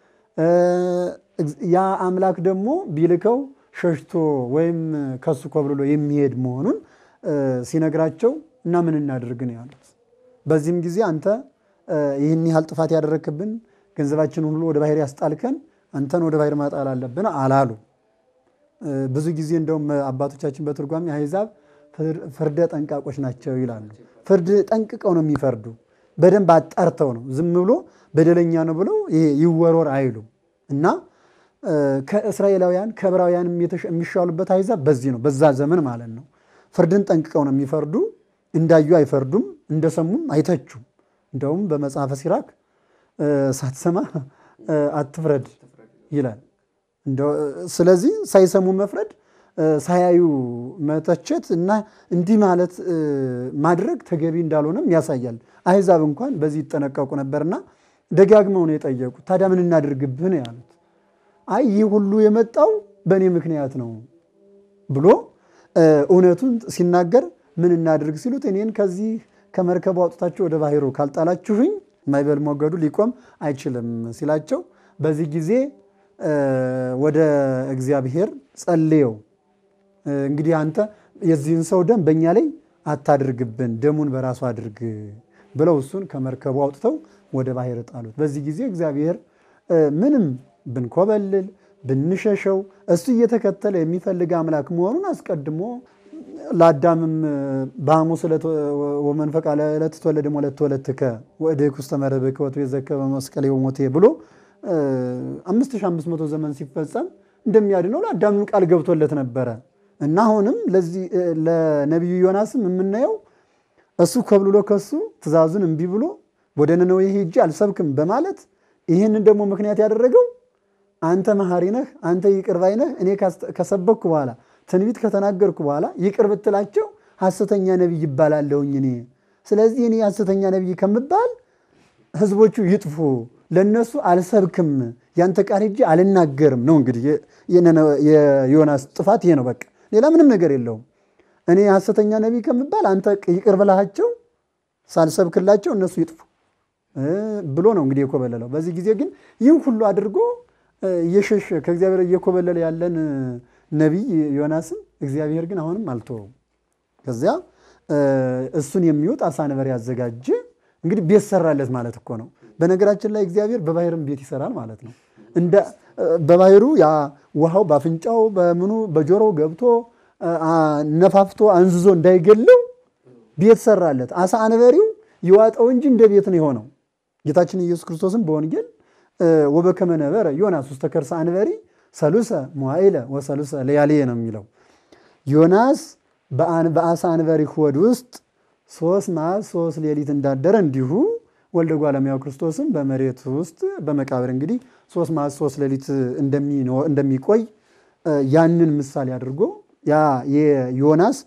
ያ አምላክ ደግሞ ቢልከው ሸሽቶ ወይም ከሱ ኮብልሎ የሚሄድ መሆኑን ሲነግራቸው እና ምን እናድርግ ነው ያሉት። በዚህም ጊዜ አንተ ይህን ያህል ጥፋት ያደረክብን ገንዘባችንን ሁሉ ወደ ባህር ያስጣልከን አንተን ወደ ባህር ማጣል አለብን አላሉ። ብዙ ጊዜ እንደውም አባቶቻችን በትርጓሜ አሕዛብ ፍርደ ጠንቃቆች ናቸው ይላሉ። ፍርድ ጠንቅቀው ነው የሚፈርዱ። በደንብ አጣርተው ነው። ዝም ብሎ በደለኛ ነው ብለው ይሄ ይወሮር አይሉም እና ከእስራኤላውያን ከዕብራውያን የሚሻሉበት አሕዛብ በዚህ ነው፣ በዛ ዘመን ማለት ነው። ፍርድን ጠንቅቀው ነው የሚፈርዱ። እንዳዩ አይፈርዱም፣ እንደሰሙም አይተቹም። እንደውም በመጽሐፈ ሲራክ ሳትሰማ አትፍረድ ይላል። ስለዚህ ሳይሰሙ መፍረድ፣ ሳያዩ መተቸት እና እንዲህ ማለት ማድረግ ተገቢ እንዳልሆነም ያሳያል። አሕዛብ እንኳን በዚህ ይጠነቀቁ ነበርና ደጋግመው ነው የጠየቁት። ታዲያ ምን እናድርግብህ ነው ያሉት። አይ ይህ ሁሉ የመጣው በእኔ ምክንያት ነው ብሎ እውነቱን ሲናገር ምን እናድርግ ሲሉት እኔን ከዚህ ከመርከቡ አውጥታችሁ ወደ ባህሩ ካልጣላችሁኝ ማዕበል ሞገዱ ሊቆም አይችልም ሲላቸው በዚህ ጊዜ ወደ እግዚአብሔር ጸልየው እንግዲህ አንተ የዚህን ሰው ደም በእኛ ላይ አታድርግብን፣ ደሙን በራሱ አድርግ ብለው እሱን ከመርከቡ አውጥተው ወደ ባህር ጣሉት። በዚህ ጊዜ እግዚአብሔር ምንም ብንኮበልል ብንሸሸው እሱ እየተከተለ የሚፈልግ አምላክ መሆኑን አስቀድሞ ለአዳምም በሐሙስ ወመንፈቃ ዕለት ትወለድ ወለት ወለትከ ወእድህ ውስተ መረብከ ወትቤዘከ በመስቀሌ ወሞቴ ብሎ 5500 ዘመን ሲፈጸም እንደሚያድነው ለአዳምም ቃል ገብቶለት ነበረ እና አሁንም ለዚህ ለነቢዩ ዮናስም የምናየው እሱ ኮብልሎ ከሱ ትእዛዙን እምቢ ብሎ ወደ ነነዌ ሄጄ አልሰብክም በማለት ይህንን ደግሞ ምክንያት ያደረገው አንተ መሐሪ ነህ፣ አንተ ይቅር ባይ ነህ፣ እኔ ከሰበክኩ በኋላ ትንቢት ከተናገርኩ በኋላ ይቅር ብትላቸው ሐሰተኛ ነቢይ ይባላለሁኝ እኔ። ስለዚህ እኔ ሐሰተኛ ነቢይ ከምባል ህዝቦቹ ይጥፉ፣ ለነሱ አልሰብክም፣ ያንተ ቃል ሄጄ አልናገርም ነው። እንግዲህ የዮናስ ጥፋት ይሄ ነው። በቃ ሌላ ምንም ነገር የለውም። እኔ ሐሰተኛ ነቢይ ከምባል አንተ ይቅር ብላቸው ሳልሰብክላቸው እነሱ ይጥፉ ብሎ ነው እንግዲህ የኮበለለው። በዚህ ጊዜ ግን ይህን ሁሉ አድርጎ እየሸሸ ከእግዚአብሔር እየኮበለለ ያለን ነቢይ ዮናስን እግዚአብሔር ግን አሁንም አልተወውም። ከዚያ እሱን የሚወጥ አሳ ነበር ያዘጋጀ። እንግዲህ ቤት ሰራለት ማለት እኮ ነው። በነገራችን ላይ እግዚአብሔር በባህርም ቤት ይሰራል ማለት ነው። እንደ በባህሩ ያ ውሃው በአፍንጫው በምኑ በጆሮው ገብቶ ነፋፍቶ አንዝዞ እንዳይገለው ቤት ሰራለት። አሳ አንበሪው ይዋጠው እንጂ እንደ ቤት ነው የሆነው። ጌታችን ኢየሱስ ክርስቶስም በወንጌል ወበከመ ነበረ ዮናስ ውስተ ከርሰ አንበሪ ሰሉሰ መዋዕለ ወሰሉሰ ለያልየ ነው የሚለው። ዮናስ በአሳ አንበሪ ሆድ ውስጥ ሶስት መዓልት ሶስት ሌሊት እንዳደረ እንዲሁ ወልደ እጓለ እመሕያው ክርስቶስም በመሬት ውስጥ በመቃብር እንግዲህ ሶስት መዓልት ሶስት ሌሊት እንደሚቆይ ያንን ምሳሌ አድርጎ ያ የዮናስ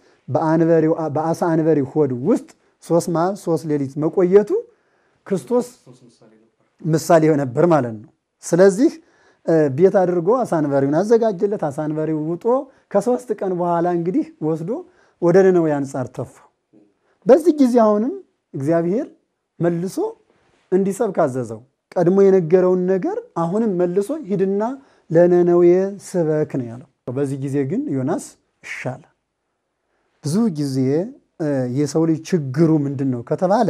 በአሳ አንበሪ ሆድ ውስጥ ሶስት መዓልት ሶስት ሌሊት መቆየቱ ክርስቶስ ምሳሌ ነበር ማለት ነው። ስለዚህ ቤት አድርጎ አሳንበሪውን አዘጋጀለት። አሳንበሪው ውጦ ከሶስት ቀን በኋላ እንግዲህ ወስዶ ወደ ነነዌ አንጻር ተፋው። በዚህ ጊዜ አሁንም እግዚአብሔር መልሶ እንዲሰብክ አዘዘው። ቀድሞ የነገረውን ነገር አሁንም መልሶ ሂድና ለነነዌ ስበክ ነው ያለው። በዚህ ጊዜ ግን ዮናስ እሻለ። ብዙ ጊዜ የሰው ልጅ ችግሩ ምንድን ነው ከተባለ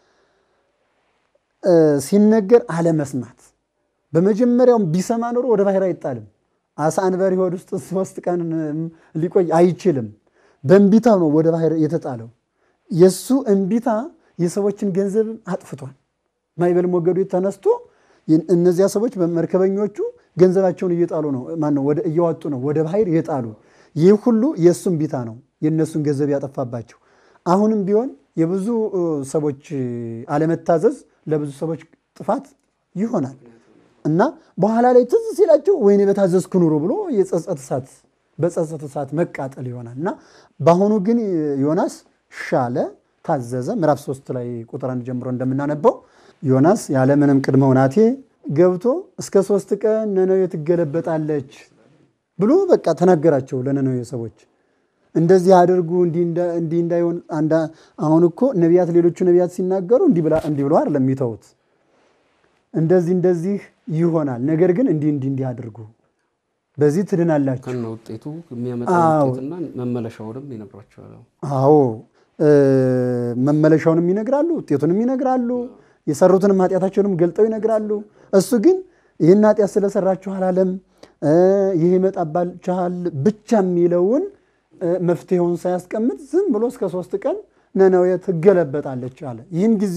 ሲነገር አለመስማት። በመጀመሪያውም ቢሰማ ኖሮ ወደ ባህር አይጣልም። አሳ አንበሪ ሆድ ውስጥ ሶስት ቀን ሊቆይ አይችልም። በእንቢታው ነው ወደ ባህር የተጣለው። የእሱ እንቢታ የሰዎችን ገንዘብ አጥፍቷል። ማዕበል ሞገዱ ተነስቶ እነዚያ ሰዎች መርከበኞቹ ገንዘባቸውን እየጣሉ ነው ማነው እየዋጡ ነው ወደ ባህር የጣሉ። ይህ ሁሉ የእሱ እንቢታ ነው የእነሱን ገንዘብ ያጠፋባቸው። አሁንም ቢሆን የብዙ ሰዎች አለመታዘዝ ለብዙ ሰዎች ጥፋት ይሆናል እና በኋላ ላይ ትዝ ሲላቸው ወይኔ በታዘዝኩ ኑሮ ብሎ የጸጸት እሳት በጸጸት እሳት መቃጠል ይሆናል እና በአሁኑ ግን ዮናስ ሻለ፣ ታዘዘ። ምዕራፍ ሶስት ላይ ቁጥር አንድ ጀምሮ እንደምናነበው ዮናስ ያለምንም ቅድመ ሁናቴ ገብቶ እስከ ሶስት ቀን ነነዌ ትገለበጣለች ብሎ በቃ ተናገራቸው ለነነዌ ሰዎች። እንደዚህ አድርጉ እንዲህ እንዳይሆን። አሁን እኮ ነቢያት ሌሎቹ ነቢያት ሲናገሩ እንዲህ ብለው አይደለም የሚተዉት። እንደዚህ እንደዚህ ይሆናል፣ ነገር ግን እንዲህ እንዲህ እንዲህ አድርጉ፣ በዚህ ትድናላችሁ። ከነ ውጤቱ የሚያመጣ ውጤትና መመለሻውንም ይነግሯቸዋል። አዎ መመለሻውንም ይነግራሉ፣ ውጤቱንም ይነግራሉ፣ የሰሩትንም ኃጢአታቸውንም ገልጠው ይነግራሉ። እሱ ግን ይህን ኃጢአት ስለሰራችሁ አላለም፣ ይህ ይመጣባችኋል ብቻ የሚለውን መፍትሄውን ሳያስቀምጥ ዝም ብሎ እስከ ሶስት ቀን ነነዌ ትገለበጣለች አለ። ይህን ጊዜ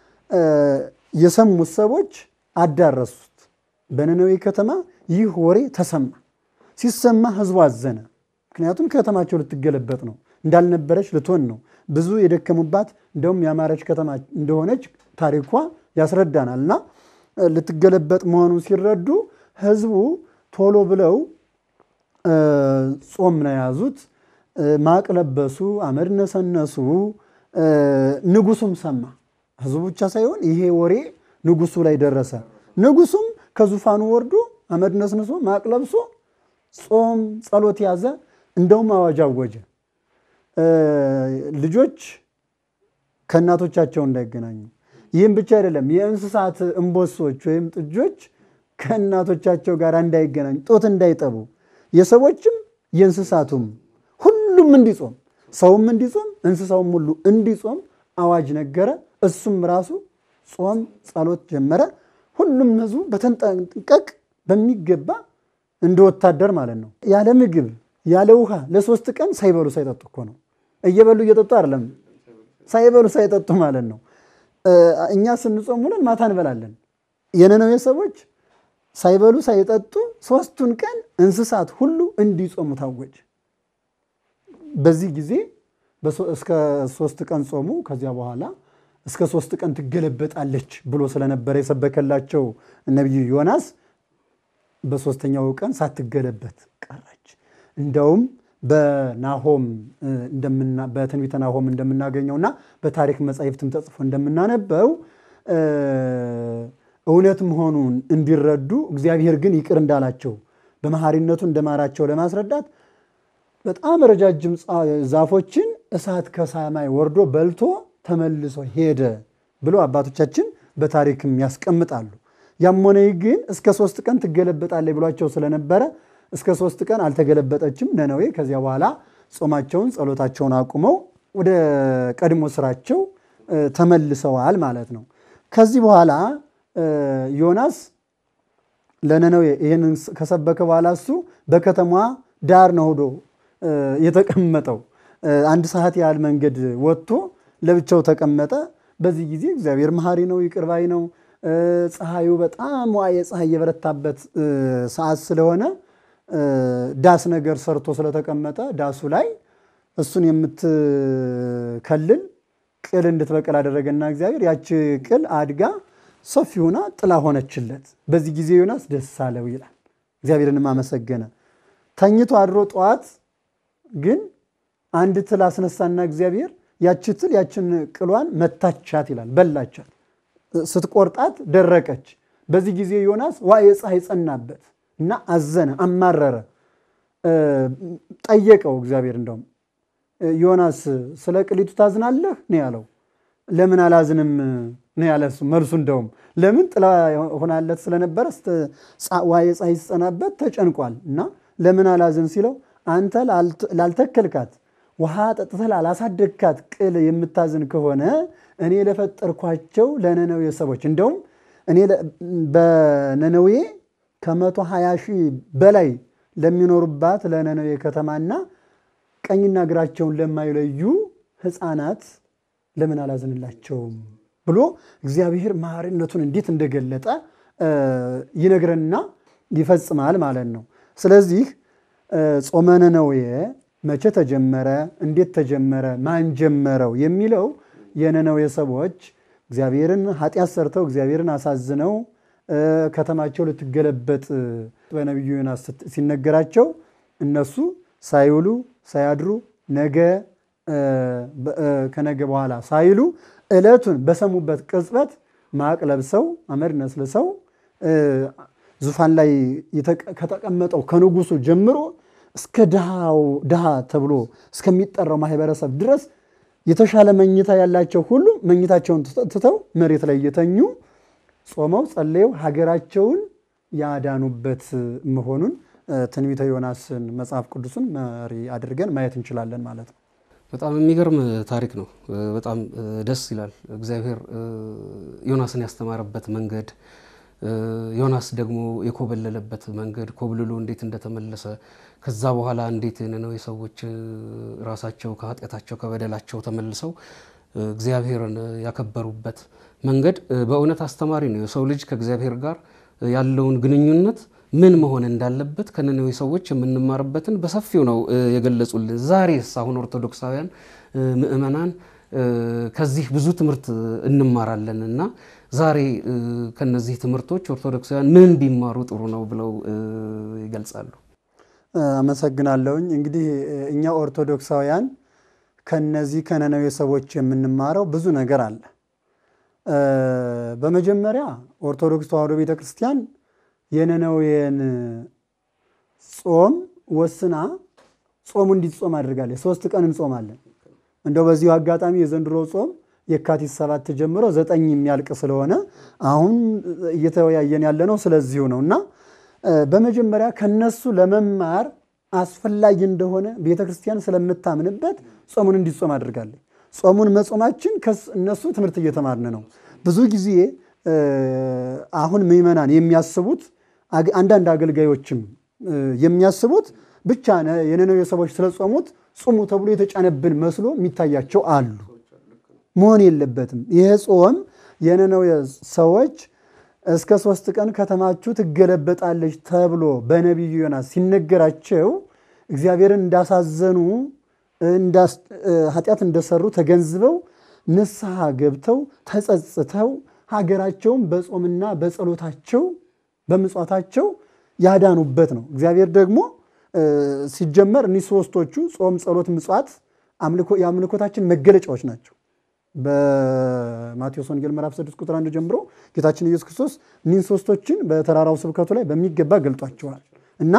የሰሙት ሰዎች አዳረሱት። በነነዌ ከተማ ይህ ወሬ ተሰማ። ሲሰማ ህዝቡ አዘነ። ምክንያቱም ከተማቸው ልትገለበጥ ነው፣ እንዳልነበረች ልትሆን ነው። ብዙ የደከሙባት እንደውም ያማረች ከተማ እንደሆነች ታሪኳ ያስረዳናል። እና ልትገለበጥ መሆኑን ሲረዱ ህዝቡ ቶሎ ብለው ጾም ነው የያዙት። ማቅ ለበሱ፣ አመድ ነሰነሱ። ንጉሱም ሰማ። ህዝቡ ብቻ ሳይሆን ይሄ ወሬ ንጉሱ ላይ ደረሰ። ንጉሱም ከዙፋኑ ወርዶ አመድ ነስንሶ ማቅ ለብሶ ጾም ጸሎት ያዘ። እንደውም አዋጅ አወጀ። ልጆች ከእናቶቻቸው እንዳይገናኙ። ይህም ብቻ አይደለም፣ የእንስሳት እንቦሶች ወይም ጥጆች ከእናቶቻቸው ጋር እንዳይገናኙ፣ ጡት እንዳይጠቡ፣ የሰዎችም የእንስሳቱም ሁሉም እንዲጾም፣ ሰውም እንዲጾም፣ እንስሳውም ሁሉ እንዲጾም አዋጅ ነገረ። እሱም ራሱ ጾም ጸሎት ጀመረ። ሁሉም ህዝቡ በተንጠንቀቅ በሚገባ እንደ ወታደር ማለት ነው። ያለ ምግብ ያለ ውሃ ለሶስት ቀን ሳይበሉ ሳይጠጡ እኮ ነው። እየበሉ እየጠጡ አይደለም፣ ሳይበሉ ሳይጠጡ ማለት ነው። እኛ ስንጾም ውለን ማታ እንበላለን። የነነዌ ሰዎች ሳይበሉ ሳይጠጡ ሶስቱን ቀን እንስሳት ሁሉ እንዲጾሙ ታወጀ። በዚህ ጊዜ እስከ ሶስት ቀን ጾሙ። ከዚያ በኋላ እስከ ሶስት ቀን ትገለበጣለች ብሎ ስለነበረ የሰበከላቸው ነቢዩ ዮናስ በሶስተኛው ቀን ሳትገለበት ቀረች። እንደውም በናሆም በትንቢተ ናሆም እንደምናገኘውና በታሪክ መጻሕፍትም ተጽፎ እንደምናነበው እውነት መሆኑን እንዲረዱ እግዚአብሔር ግን ይቅር እንዳላቸው በመሐሪነቱ እንደማራቸው ለማስረዳት በጣም ረጃጅም ዛፎችን እሳት ከሰማይ ወርዶ በልቶ ተመልሶ ሄደ ብሎ አባቶቻችን በታሪክም ያስቀምጣሉ። ያም ሆነ ግን እስከ ሶስት ቀን ትገለበጣለች ብሏቸው ስለነበረ እስከ ሶስት ቀን አልተገለበጠችም ነነዌ። ከዚያ በኋላ ጾማቸውን ጸሎታቸውን አቁመው ወደ ቀድሞ ስራቸው ተመልሰዋል ማለት ነው። ከዚህ በኋላ ዮናስ ለነነዌ ይህንን ከሰበከ በኋላ እሱ በከተማዋ ዳር ነው ሄዶ የተቀመጠው። አንድ ሰዓት ያህል መንገድ ወጥቶ ለብቻው ተቀመጠ። በዚህ ጊዜ እግዚአብሔር መሐሪ ነው፣ ይቅር ባይ ነው። ፀሐዩ በጣም ዋየ ፀሐይ የበረታበት ሰዓት ስለሆነ ዳስ ነገር ሰርቶ ስለተቀመጠ ዳሱ ላይ እሱን የምትከልል ቅል እንድትበቅል አደረገና እግዚአብሔር ያቺ ቅል አድጋ ሰፊ ሆና ጥላ ሆነችለት። በዚህ ጊዜ ዮናስ ደስ አለው ይላል። እግዚአብሔርንም አመሰገነ። ተኝቶ አድሮ ጠዋት ግን አንድ ትል አስነሳና እግዚአብሔር ያቺ ትል ያችን ቅሏን መታቻት ይላል፣ በላቻት። ስትቆርጣት ደረቀች። በዚህ ጊዜ ዮናስ ዋየ ፀሐይ ጸናበት እና አዘነ፣ አማረረ፣ ጠየቀው እግዚአብሔር እንደውም ዮናስ ስለ ቅሊቱ ታዝናለህ ነው ያለው። ለምን አላዝንም ነው ያለ እሱ መልሱ። እንደውም ለምን ጥላ ሆናለት ስለነበረ ዋየ ፀሐይ ሲጸናበት ተጨንቋል እና ለምን አላዝን ሲለው አንተ ላልተከልካት ውሃ ጠጥተህ ላላሳደግካት ቅል የምታዝን ከሆነ እኔ ለፈጠርኳቸው ለነነዌ ሰዎች እንደውም እኔ በነነዌ ከመቶ ሀያ ሺህ በላይ ለሚኖሩባት ለነነዌ ከተማና ቀኝና እግራቸውን ለማይለዩ ሕፃናት ለምን አላዝንላቸውም ብሎ እግዚአብሔር መሐሪነቱን እንዴት እንደገለጠ ይነግረንና ይፈጽማል ማለት ነው። ስለዚህ ጾመ ነነዌ መቼ ተጀመረ? እንዴት ተጀመረ? ማን ጀመረው? የሚለው የነነዌ ሰዎች እግዚአብሔርን ኃጢአት ሰርተው እግዚአብሔርን አሳዝነው ከተማቸው ልትገለበጥ በነቢዩ ዮናስ ሲነገራቸው እነሱ ሳይውሉ ሳያድሩ ነገ ከነገ በኋላ ሳይሉ ዕለቱን በሰሙበት ቅጽበት ማቅ ለብሰው አመድ ነስልሰው ዙፋን ላይ ከተቀመጠው ከንጉሱ ጀምሮ እስከ ድሃ ተብሎ እስከሚጠራው ማህበረሰብ ድረስ የተሻለ መኝታ ያላቸው ሁሉ መኝታቸውን ትተው መሬት ላይ እየተኙ ጾመው ጸለየው ሀገራቸውን ያዳኑበት መሆኑን ትንቢተ ዮናስን መጽሐፍ ቅዱስን መሪ አድርገን ማየት እንችላለን ማለት ነው። በጣም የሚገርም ታሪክ ነው። በጣም ደስ ይላል። እግዚአብሔር ዮናስን ያስተማረበት መንገድ፣ ዮናስ ደግሞ የኮበለለበት መንገድ፣ ኮብልሎ እንዴት እንደተመለሰ ከዛ በኋላ እንዴት የነነዌ ሰዎች ራሳቸው ከኃጢአታቸው ከበደላቸው ተመልሰው እግዚአብሔርን ያከበሩበት መንገድ በእውነት አስተማሪ ነው። የሰው ልጅ ከእግዚአብሔር ጋር ያለውን ግንኙነት ምን መሆን እንዳለበት ከነነዌ ሰዎች የምንማርበትን በሰፊው ነው የገለጹልን። ዛሬስ አሁን ኦርቶዶክሳውያን ምእመናን ከዚህ ብዙ ትምህርት እንማራለን እና ዛሬ ከነዚህ ትምህርቶች ኦርቶዶክሳውያን ምን ቢማሩ ጥሩ ነው ብለው ይገልጻሉ? አመሰግናለሁኝ። እንግዲህ እኛ ኦርቶዶክሳውያን ከነዚህ ከነነዌ ሰዎች የምንማረው ብዙ ነገር አለ። በመጀመሪያ ኦርቶዶክስ ተዋሕዶ ቤተ ክርስቲያን የነነዌን ጾም ወስና ጾሙ እንዲጾም አድርጋለች። ሶስት ቀን እንጾማለን። እንደው በዚሁ አጋጣሚ የዘንድሮ ጾም የካቲት ሰባት ጀምሮ ዘጠኝ የሚያልቅ ስለሆነ አሁን እየተወያየን ያለነው ስለዚሁ ነው እና በመጀመሪያ ከነሱ ለመማር አስፈላጊ እንደሆነ ቤተ ክርስቲያን ስለምታምንበት ጾሙን እንዲጾም አድርጋለች። ጾሙን መጾማችን እነሱ ትምህርት እየተማርን ነው። ብዙ ጊዜ አሁን ምዕመናን የሚያስቡት አንዳንድ አገልጋዮችም የሚያስቡት ብቻ የነነዌ ሰዎች ስለጾሙት ጹሙ ተብሎ የተጫነብን መስሎ የሚታያቸው አሉ። መሆን የለበትም። ይህ ጾም የነነዌ ሰዎች እስከ ሶስት ቀን ከተማችሁ ትገለበጣለች ተብሎ በነቢዩ ዮናስ ሲነገራቸው እግዚአብሔርን እንዳሳዘኑ ኃጢአት እንደሰሩ ተገንዝበው ንስሐ ገብተው ተጸጽተው ሀገራቸውን በጾምና በጸሎታቸው በምጽዋታቸው ያዳኑበት ነው። እግዚአብሔር ደግሞ ሲጀመር እኒህ ሶስቶቹ ጾም፣ ጸሎት፣ ምጽዋት የአምልኮታችን መገለጫዎች ናቸው። በማቴዎስ ወንጌል ምዕራፍ 6 ቁጥር 1 ጀምሮ ጌታችን ኢየሱስ ክርስቶስ እኒህን ሶስቶችን በተራራው ስብከቱ ላይ በሚገባ ገልጧቸዋል እና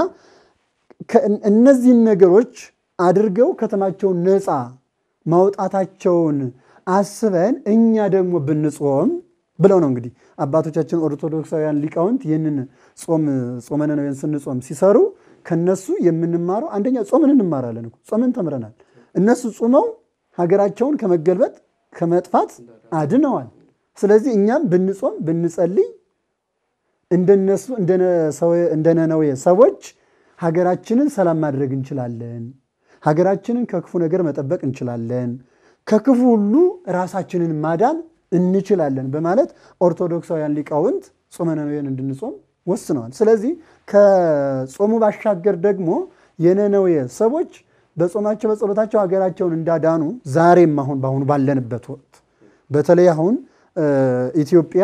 እነዚህን ነገሮች አድርገው ከተማቸውን ነፃ ማውጣታቸውን አስበን እኛ ደግሞ ብንጾም ብለው ነው እንግዲህ አባቶቻችን ኦርቶዶክሳውያን ሊቃውንት ይህንን ጾም ጾመ ነነዌን ስንጾም ሲሰሩ ከነሱ የምንማረው አንደኛ ጾምን እንማራለን እኮ ጾምን ተምረናል። እነሱ ጾመው ሀገራቸውን ከመገልበጥ ከመጥፋት አድነዋል። ስለዚህ እኛም ብንጾም ብንጸልይ እንደነሱ እንደ ነነዌ ሰዎች ሀገራችንን ሰላም ማድረግ እንችላለን። ሀገራችንን ከክፉ ነገር መጠበቅ እንችላለን። ከክፉ ሁሉ ራሳችንን ማዳን እንችላለን በማለት ኦርቶዶክሳውያን ሊቃውንት ጾመ ነነዌን እንድንጾም ወስነዋል። ስለዚህ ከጾሙ ባሻገር ደግሞ የነነዌ ሰዎች በጾማቸው በጸሎታቸው ሀገራቸውን እንዳዳኑ ዛሬም አሁን በአሁኑ ባለንበት ወቅት በተለይ አሁን ኢትዮጵያ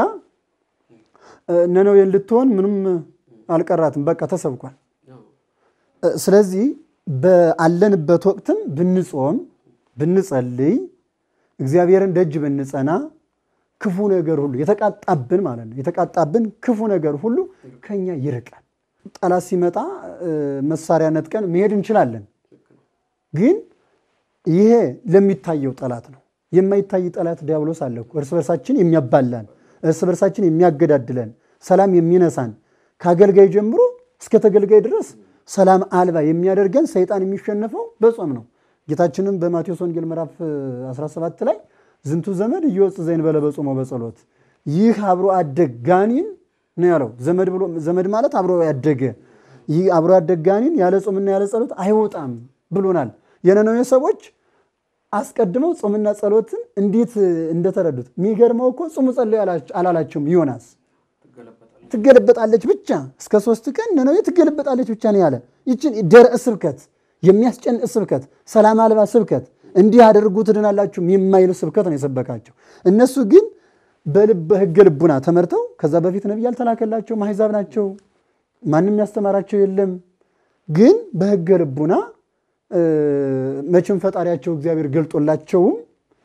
ነነዌን ልትሆን ምንም አልቀራትም፣ በቃ ተሰብኳል። ስለዚህ ባለንበት ወቅትም ብንጾም ብንጸልይ እግዚአብሔርን ደጅ ብንጸና ክፉ ነገር ሁሉ የተቃጣብን ማለት ነው የተቃጣብን ክፉ ነገር ሁሉ ከኛ ይርቃል። ጠላት ሲመጣ መሳሪያ ነጥቀን መሄድ እንችላለን። ግን ይሄ ለሚታየው ጠላት ነው። የማይታይ ጠላት ዲያብሎስ አለ እኮ እርስ በርሳችን የሚያባላን፣ እርስ በርሳችን የሚያገዳድለን፣ ሰላም የሚነሳን ከአገልጋይ ጀምሮ እስከ ተገልጋይ ድረስ ሰላም አልባ የሚያደርገን ሰይጣን የሚሸነፈው በጾም ነው። ጌታችንም በማቴዎስ ወንጌል ምዕራፍ 17 ላይ ዝንቱ ዘመድ እየወፅ ዘይን በለ በጾሞ በጸሎት ይህ አብሮ አደግ ጋኔን ነው ያለው። ዘመድ ብሎ ዘመድ ማለት አብሮ ያደገ ይህ አብሮ ያደግ ጋኔን ያለ ጾምና ያለ ጸሎት አይወጣም ብሎናል። የነነዌ ሰዎች አስቀድመው ጾምና ጸሎትን እንዴት እንደተረዱት የሚገርመው እኮ ጾሙ ጸልዩ አላላቸውም። ዮናስ ትገለበጣለች ብቻ እስከ ሶስት ቀን ነነዌ ትገለበጣለች ብቻ ነው ያለ። ይችን ደረቅ ስብከት፣ የሚያስጨንቅ ስብከት፣ ሰላም አልባ ስብከት እንዲህ አድርጉ ትድናላችሁ የማይል ስብከት ነው የሰበካቸው። እነሱ ግን በልበ ሕገ ልቡና ተመርተው ከዛ በፊት ነቢይ ያልተላከላቸው አሕዛብ ናቸው። ማንም ያስተማራቸው የለም። ግን በሕገ ልቡና መቼም ፈጣሪያቸው እግዚአብሔር ገልጦላቸውም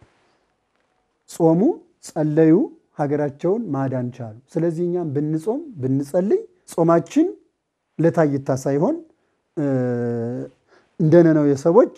ጾሙ፣ ጸለዩ፣ ሀገራቸውን ማዳን ቻሉ። ስለዚህ እኛም ብንጾም ብንጸልይ ጾማችን ለታይታ ሳይሆን እንደ ነነዌ ሰዎች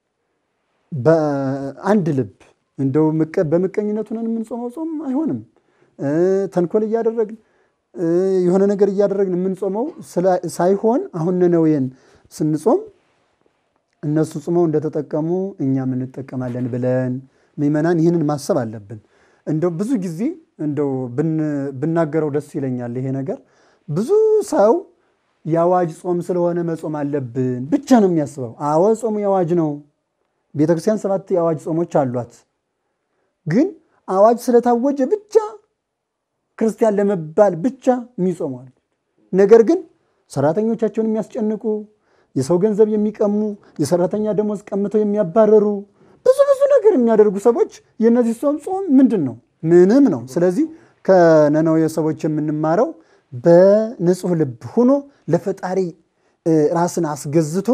በአንድ ልብ እንደው በምቀኝነቱ ነን የምንጾመው ጾም አይሆንም። ተንኮል እያደረግን የሆነ ነገር እያደረግን የምንጾመው ሳይሆን አሁን ነነዌን ስንጾም እነሱ ጾመው እንደተጠቀሙ እኛም እንጠቀማለን ብለን ምዕመናን ይህንን ማሰብ አለብን። እንደው ብዙ ጊዜ እንደው ብናገረው ደስ ይለኛል። ይሄ ነገር ብዙ ሰው የአዋጅ ጾም ስለሆነ መጾም አለብን ብቻ ነው የሚያስበው። አዎ ጾሙ የአዋጅ ነው። ቤተክርስቲያን ሰባት የአዋጅ ጾሞች አሏት። ግን አዋጅ ስለታወጀ ብቻ ክርስቲያን ለመባል ብቻ የሚጾሟል። ነገር ግን ሰራተኞቻቸውን የሚያስጨንቁ፣ የሰው ገንዘብ የሚቀሙ፣ የሰራተኛ ደሞዝ ቀምተው የሚያባረሩ ብዙ ብዙ ነገር የሚያደርጉ ሰዎች የእነዚህ ጾም ጾም ምንድን ነው? ምንም ነው። ስለዚህ ከነነዌ ሰዎች የምንማረው በንጹህ ልብ ሆኖ ለፈጣሪ ራስን አስገዝቶ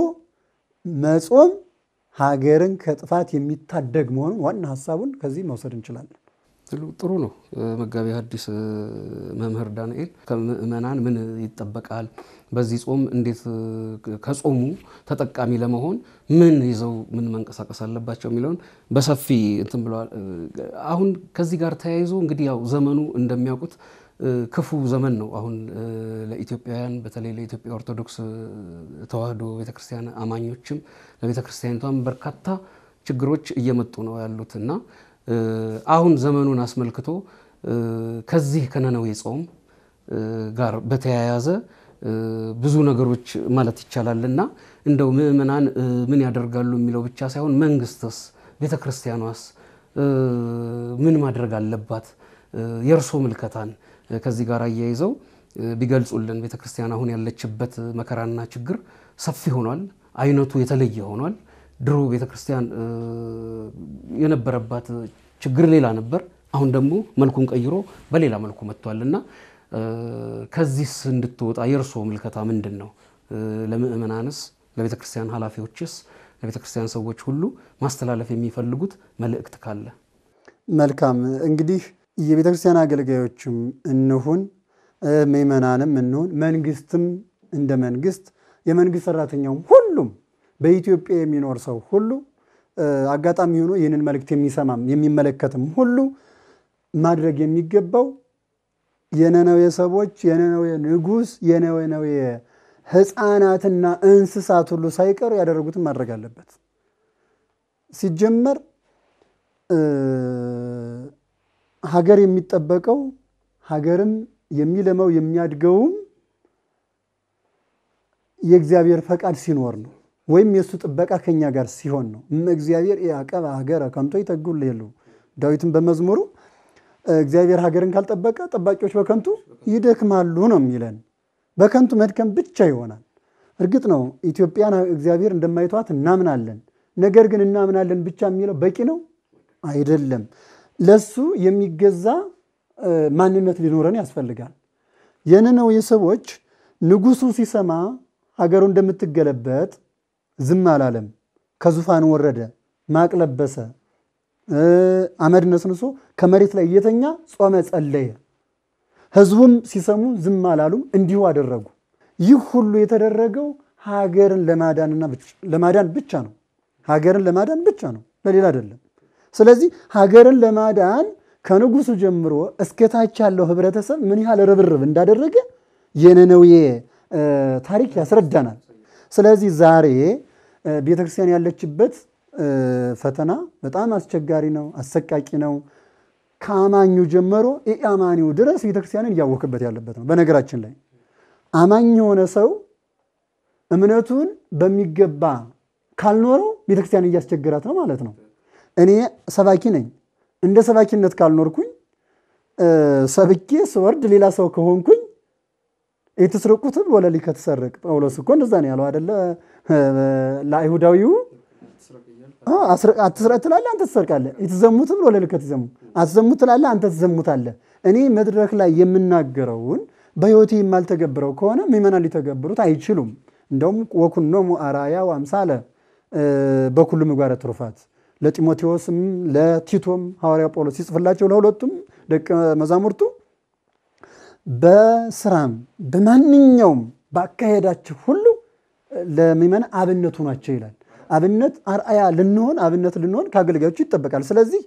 መጾም ሀገርን ከጥፋት የሚታደግ መሆኑን ዋና ሀሳቡን ከዚህ መውሰድ እንችላለን። ጥሩ ነው። መጋቢ ሐዲስ መምህር ዳንኤል ከምእመናን ምን ይጠበቃል? በዚህ ጾም እንዴት ከጾሙ ተጠቃሚ ለመሆን ምን ይዘው ምን መንቀሳቀስ አለባቸው የሚለውን በሰፊ እንትን ብለዋል። አሁን ከዚህ ጋር ተያይዞ እንግዲህ ያው ዘመኑ እንደሚያውቁት ክፉ ዘመን ነው። አሁን ለኢትዮጵያውያን በተለይ ለኢትዮጵያ ኦርቶዶክስ ተዋሕዶ ቤተክርስቲያን አማኞችም ለቤተክርስቲያኒቷም በርካታ ችግሮች እየመጡ ነው ያሉት እና አሁን ዘመኑን አስመልክቶ ከዚህ ከነነዌ ጾም ጋር በተያያዘ ብዙ ነገሮች ማለት ይቻላል እና እንደው ምእመናን ምን ያደርጋሉ የሚለው ብቻ ሳይሆን መንግስትስ፣ ቤተክርስቲያኗስ ምን ማድረግ አለባት? የእርሶ ምልከታን ከዚህ ጋር አያይዘው ቢገልጹልን። ቤተክርስቲያን አሁን ያለችበት መከራና ችግር ሰፊ ሆኗል። አይነቱ የተለየ ሆኗል። ድሮ ቤተክርስቲያን የነበረባት ችግር ሌላ ነበር። አሁን ደግሞ መልኩን ቀይሮ በሌላ መልኩ መጥቷል እና ከዚህስ እንድትወጣ የእርስዎ ምልከታ ምንድን ነው? ለምእመናንስ፣ ለቤተ ክርስቲያን ኃላፊዎችስ፣ ለቤተ ክርስቲያን ሰዎች ሁሉ ማስተላለፍ የሚፈልጉት መልእክት ካለ? መልካም እንግዲህ የቤተ ክርስቲያን አገልጋዮችም እንሁን ምእመናንም እንሁን መንግስትም እንደ መንግስት የመንግስት ሰራተኛውም ሁሉም በኢትዮጵያ የሚኖር ሰው ሁሉ አጋጣሚ ሆኖ ይህንን መልእክት የሚሰማም የሚመለከትም ሁሉ ማድረግ የሚገባው የነነዌ ሰዎች የነነዌ ንጉሥ የነነዌ ሕፃናትና እንስሳት ሁሉ ሳይቀሩ ያደረጉትን ማድረግ አለበት። ሲጀመር ሀገር የሚጠበቀው ሀገርም የሚለመው የሚያድገውም የእግዚአብሔር ፈቃድ ሲኖር ነው ወይም የእሱ ጥበቃ ከኛ ጋር ሲሆን ነው። እመ እግዚአብሔር ያዕቀበ ሀገረ ከንቶ ይተጉል የሉ ዳዊትን በመዝሙሩ እግዚአብሔር ሀገርን ካልጠበቀ ጠባቂዎች በከንቱ ይደክማሉ ነው የሚለን። በከንቱ መድከም ብቻ ይሆናል። እርግጥ ነው ኢትዮጵያን እግዚአብሔር እንደማይተዋት እናምናለን። ነገር ግን እናምናለን ብቻ የሚለው በቂ ነው አይደለም። ለሱ የሚገዛ ማንነት ሊኖረን ያስፈልጋል። የነነዌ ሰዎች ንጉሱ ሲሰማ ሀገሩ እንደምትገለበጥ ዝም አላለም። ከዙፋን ወረደ፣ ማቅ ለበሰ፣ አመድ ነስንሶ ከመሬት ላይ እየተኛ ጾመ ጸለየ። ህዝቡም ሲሰሙ ዝም አላሉም፣ እንዲሁ አደረጉ። ይህ ሁሉ የተደረገው ሀገርን ለማዳንና ለማዳን ብቻ ነው። ሀገርን ለማዳን ብቻ ነው፣ ለሌላ አይደለም። ስለዚህ ሀገርን ለማዳን ከንጉሱ ጀምሮ እስከታች ያለው ህብረተሰብ ምን ያህል ርብርብ እንዳደረገ የነነዌ ታሪክ ያስረዳናል። ስለዚህ ዛሬ ቤተክርስቲያን ያለችበት ፈተና በጣም አስቸጋሪ ነው፣ አሰቃቂ ነው። ከአማኙ ጀምሮ ኢአማኒው ድረስ ቤተክርስቲያንን እያወክበት ያለበት ነው። በነገራችን ላይ አማኝ የሆነ ሰው እምነቱን በሚገባ ካልኖረው ቤተክርስቲያን እያስቸገራት ነው ማለት ነው። እኔ ሰባኪ ነኝ። እንደ ሰባኪነት ካልኖርኩኝ ሰብኬ ስወርድ ሌላ ሰው ከሆንኩኝ የተስረቁትም ወለሊ ከተሰረቅ ጳውሎስ እኮ እንደዛ ነው ያለው አደለ? ለአይሁዳዊው አትስረቅ ትላለህ፣ አንተ ትሰርቃለህ። የተዘሙትም ወለሊ ከተዘሙ አትዘሙት ትላለህ፣ አንተ ትዘሙታለህ። እኔ መድረክ ላይ የምናገረውን በሕይወቴ የማልተገብረው ከሆነ ምዕመናን ሊተገብሩት አይችሉም። እንደውም ወኩኖሙ አርአያ ወአምሳለ በኩሉ ምግባረ ትሩፋት ለጢሞቴዎስም ለቲቶም ሐዋርያ ጳውሎስ ሲጽፍላቸው ለሁለቱም ደቀ መዛሙርቱ በስራም በማንኛውም ባካሄዳችሁ ሁሉ ለምዕመናን አብነት ሆኗቸው ይላል። አብነት አርአያ ልንሆን አብነት ልንሆን ከአገልጋዮቹ ይጠበቃል። ስለዚህ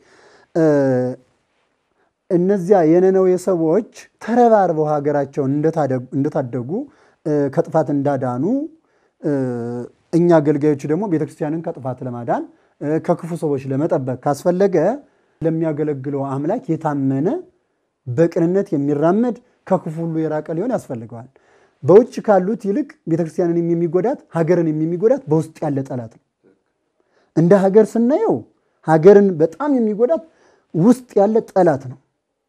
እነዚያ የነነዌ ሰዎች ተረባርበው ሀገራቸውን እንደታደጉ ከጥፋት እንዳዳኑ እኛ አገልጋዮች ደግሞ ቤተክርስቲያንን ከጥፋት ለማዳን ከክፉ ሰዎች ለመጠበቅ ካስፈለገ ለሚያገለግለው አምላክ የታመነ በቅንነት የሚራመድ ከክፉ ሁሉ የራቀ ሊሆን ያስፈልገዋል። በውጭ ካሉት ይልቅ ቤተክርስቲያንን የሚጎዳት ሀገርን የሚጎዳት በውስጥ ያለ ጠላት ነው። እንደ ሀገር ስናየው ሀገርን በጣም የሚጎዳት ውስጥ ያለ ጠላት ነው።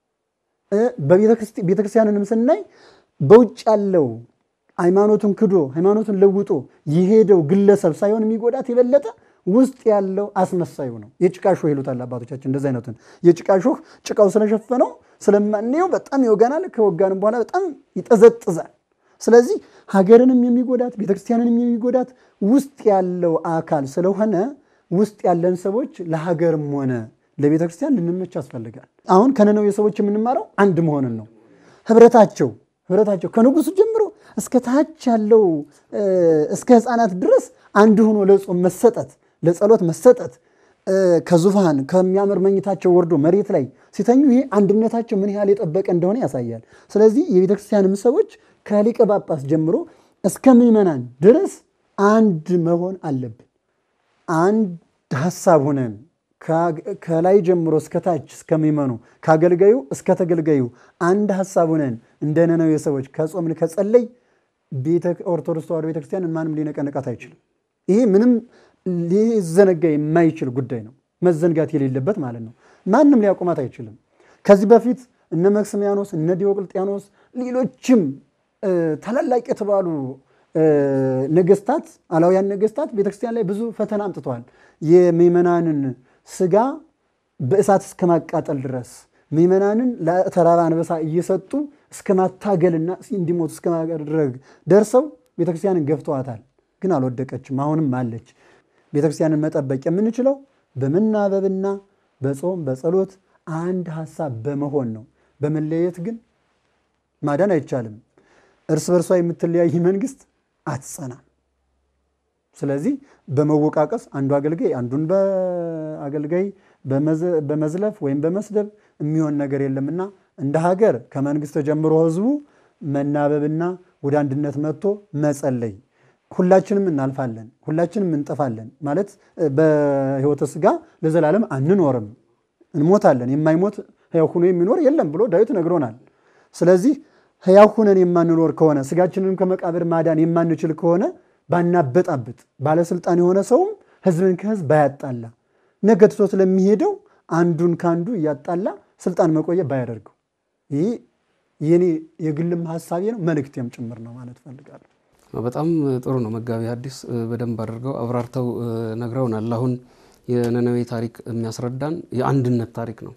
ቤተክርስቲያንንም ስናይ በውጭ ያለው ሃይማኖቱን ክዶ ሃይማኖቱን ለውጦ የሄደው ግለሰብ ሳይሆን የሚጎዳት የበለጠ ውስጥ ያለው አስመሳዩ ነው። የጭቃ ሾህ ይሉታል አባቶቻችን። እንደዚህ አይነቱን የጭቃ ሾህ ጭቃው ስለሸፈነው ስለማንየው በጣም ይወጋናል። ከወጋንም በኋላ በጣም ይጠዘጥዛል። ስለዚህ ሀገርንም የሚጎዳት ቤተክርስቲያንንም የሚጎዳት ውስጥ ያለው አካል ስለሆነ ውስጥ ያለን ሰዎች ለሀገርም ሆነ ለቤተክርስቲያን ልንመች ያስፈልጋል። አሁን ከነነዌ ሰዎች የምንማረው አንድ መሆንን ነው። ህብረታቸው ህብረታቸው ከንጉሱ ጀምሮ እስከ ታች ያለው እስከ ህፃናት ድረስ አንድ ሆኖ ለጾም መሰጠት ለጸሎት መሰጠት ከዙፋን ከሚያምር መኝታቸው ወርዶ መሬት ላይ ሲተኙ ይሄ አንድነታቸው ምን ያህል የጠበቀ እንደሆነ ያሳያል። ስለዚህ የቤተክርስቲያንም ሰዎች ከሊቀ ጳጳስ ጀምሮ እስከ ምዕመናን ድረስ አንድ መሆን አለብን። አንድ ሀሳብ ሆነን ከላይ ጀምሮ እስከ ታች እስከሚመኑ ከአገልጋዩ እስከ ተገልጋዩ አንድ ሀሳብ ሆነን እንደ ነነዌ ሰዎች ከጾምን ከጸለይ ኦርቶዶክስ ተዋሕዶ ቤተክርስቲያን ማንም ሊነቀንቃት አይችልም። ይሄ ምንም ሊዘነጋ የማይችል ጉዳይ ነው፣ መዘንጋት የሌለበት ማለት ነው። ማንም ሊያቆማት አይችልም። ከዚህ በፊት እነ መክስሚያኖስ እነ ዲዮቅልጥያኖስ ሌሎችም ታላላቅ የተባሉ ነገስታት አላውያን ነገስታት ቤተክርስቲያን ላይ ብዙ ፈተና አምጥተዋል። የምዕመናንን ስጋ በእሳት እስከ ማቃጠል ድረስ ምዕመናንን ለተራባ አንበሳ እየሰጡ እስከ ማታገልና እንዲሞቱ እስከ ማድረግ ደርሰው ቤተክርስቲያንን ገፍተዋታል። ግን አልወደቀችም፣ አሁንም አለች። ቤተክርስቲያንን መጠበቅ የምንችለው በመናበብና በጾም በጸሎት አንድ ሀሳብ በመሆን ነው። በመለየት ግን ማዳን አይቻልም። እርስ በርሷ የምትለያይ መንግስት አትጸናም። ስለዚህ በመወቃቀስ አንዱ አገልጋይ አንዱን በአገልጋይ በመዝለፍ ወይም በመስደብ የሚሆን ነገር የለምና እንደ ሀገር ከመንግስት ጀምሮ ህዝቡ መናበብና ወደ አንድነት መጥቶ መጸለይ ሁላችንም እናልፋለን፣ ሁላችንም እንጠፋለን። ማለት በህይወተ ስጋ ለዘላለም አንኖርም፣ እንሞታለን። የማይሞት ሕያው ሁኖ የሚኖር የለም ብሎ ዳዊት ነግሮናል። ስለዚህ ሕያው ሁነን የማንኖር ከሆነ ስጋችንንም ከመቃብር ማዳን የማንችል ከሆነ ባናበጣብጥ፣ ባለስልጣን የሆነ ሰውም ህዝብን ከህዝብ ባያጣላ፣ ነገ ትቶ ስለሚሄደው አንዱን ከአንዱ እያጣላ ስልጣን መቆየ ባያደርገው፣ ይህ የኔ የግልም ሀሳቤ ነው፣ መልእክቴም ጭምር ነው ማለት እፈልጋለሁ። በጣም ጥሩ ነው። መጋቢ ሐዲስ በደንብ አድርገው አብራርተው ነግረውናል። አሁን የነነዌ ታሪክ የሚያስረዳን የአንድነት ታሪክ ነው።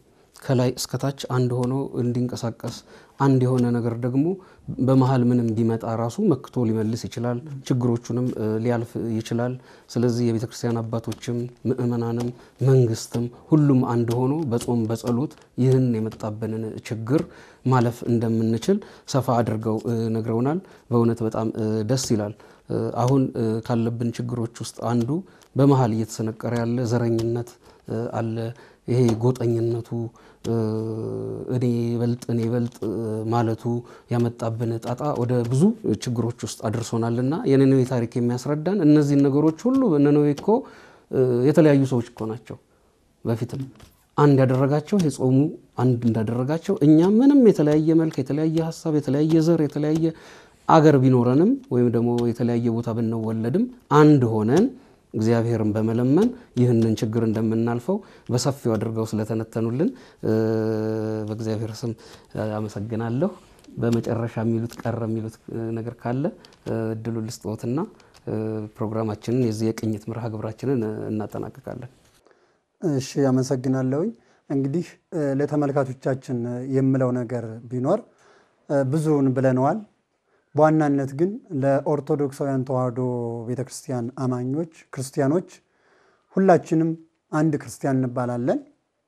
ከላይ እስከታች አንድ ሆኖ እንዲንቀሳቀስ አንድ የሆነ ነገር ደግሞ በመሀል ምንም ቢመጣ ራሱ መክቶ ሊመልስ ይችላል። ችግሮቹንም ሊያልፍ ይችላል። ስለዚህ የቤተ ክርስቲያን አባቶችም ምእመናንም መንግስትም ሁሉም አንድ ሆኖ በጾም በጸሎት ይህን የመጣብንን ችግር ማለፍ እንደምንችል ሰፋ አድርገው ነግረውናል። በእውነት በጣም ደስ ይላል። አሁን ካለብን ችግሮች ውስጥ አንዱ በመሀል እየተሰነቀረ ያለ ዘረኝነት አለ። ይሄ ጎጠኝነቱ እኔ በልጥ እኔ በልጥ ማለቱ ያመጣብን ጣጣ ወደ ብዙ ችግሮች ውስጥ አድርሶናልና የነነዌ ታሪክ የሚያስረዳን እነዚህን ነገሮች ሁሉ ነነዌ እኮ የተለያዩ ሰዎች እኮ ናቸው። በፊትም አንድ ያደረጋቸው ይሄ ጾሙ አንድ እንዳደረጋቸው እኛም ምንም የተለያየ መልክ፣ የተለያየ ሀሳብ፣ የተለያየ ዘር፣ የተለያየ አገር ቢኖረንም ወይም ደግሞ የተለያየ ቦታ ብንወለድም አንድ ሆነን እግዚአብሔርን በመለመን ይህንን ችግር እንደምናልፈው በሰፊው አድርገው ስለተነተኑልን በእግዚአብሔር ስም አመሰግናለሁ። በመጨረሻ የሚሉት ቀረ የሚሉት ነገር ካለ እድሉ ልስጥዎትና ፕሮግራማችንን የዚህ የቅኝት መርሃ ግብራችንን እናጠናቅቃለን። እሺ፣ አመሰግናለሁኝ። እንግዲህ ለተመልካቾቻችን የምለው ነገር ቢኖር ብዙውን ብለነዋል። በዋናነት ግን ለኦርቶዶክሳውያን ተዋሕዶ ቤተክርስቲያን አማኞች ክርስቲያኖች ሁላችንም አንድ ክርስቲያን እንባላለን።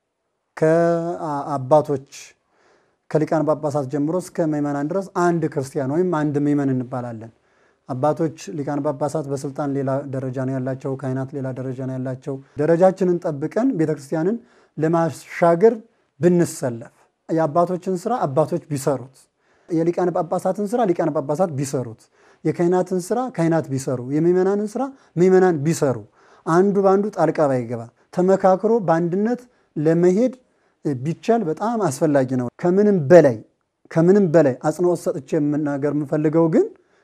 ከአባቶች ከሊቃን ጳጳሳት ጀምሮ እስከ ምዕመናን ድረስ አንድ ክርስቲያን ወይም አንድ ምዕመን እንባላለን። አባቶች ሊቃን ጳጳሳት በስልጣን ሌላ ደረጃ ነው ያላቸው፣ ካህናት ሌላ ደረጃ ነው ያላቸው። ደረጃችንን ጠብቀን ቤተክርስቲያንን ለማሻገር ብንሰለፍ የአባቶችን ስራ አባቶች ቢሰሩት የሊቃነ ጳጳሳትን ስራ ሊቃነ ጳጳሳት ቢሰሩት፣ የካህናትን ስራ ካህናት ቢሰሩ፣ የምዕመናንን ስራ ምዕመናን ቢሰሩ፣ አንዱ በአንዱ ጣልቃ ባይገባ ተመካክሮ በአንድነት ለመሄድ ቢቻል በጣም አስፈላጊ ነው። ከምንም በላይ ከምንም በላይ አጽንኦት ሰጥቼ የምናገር የምፈልገው ግን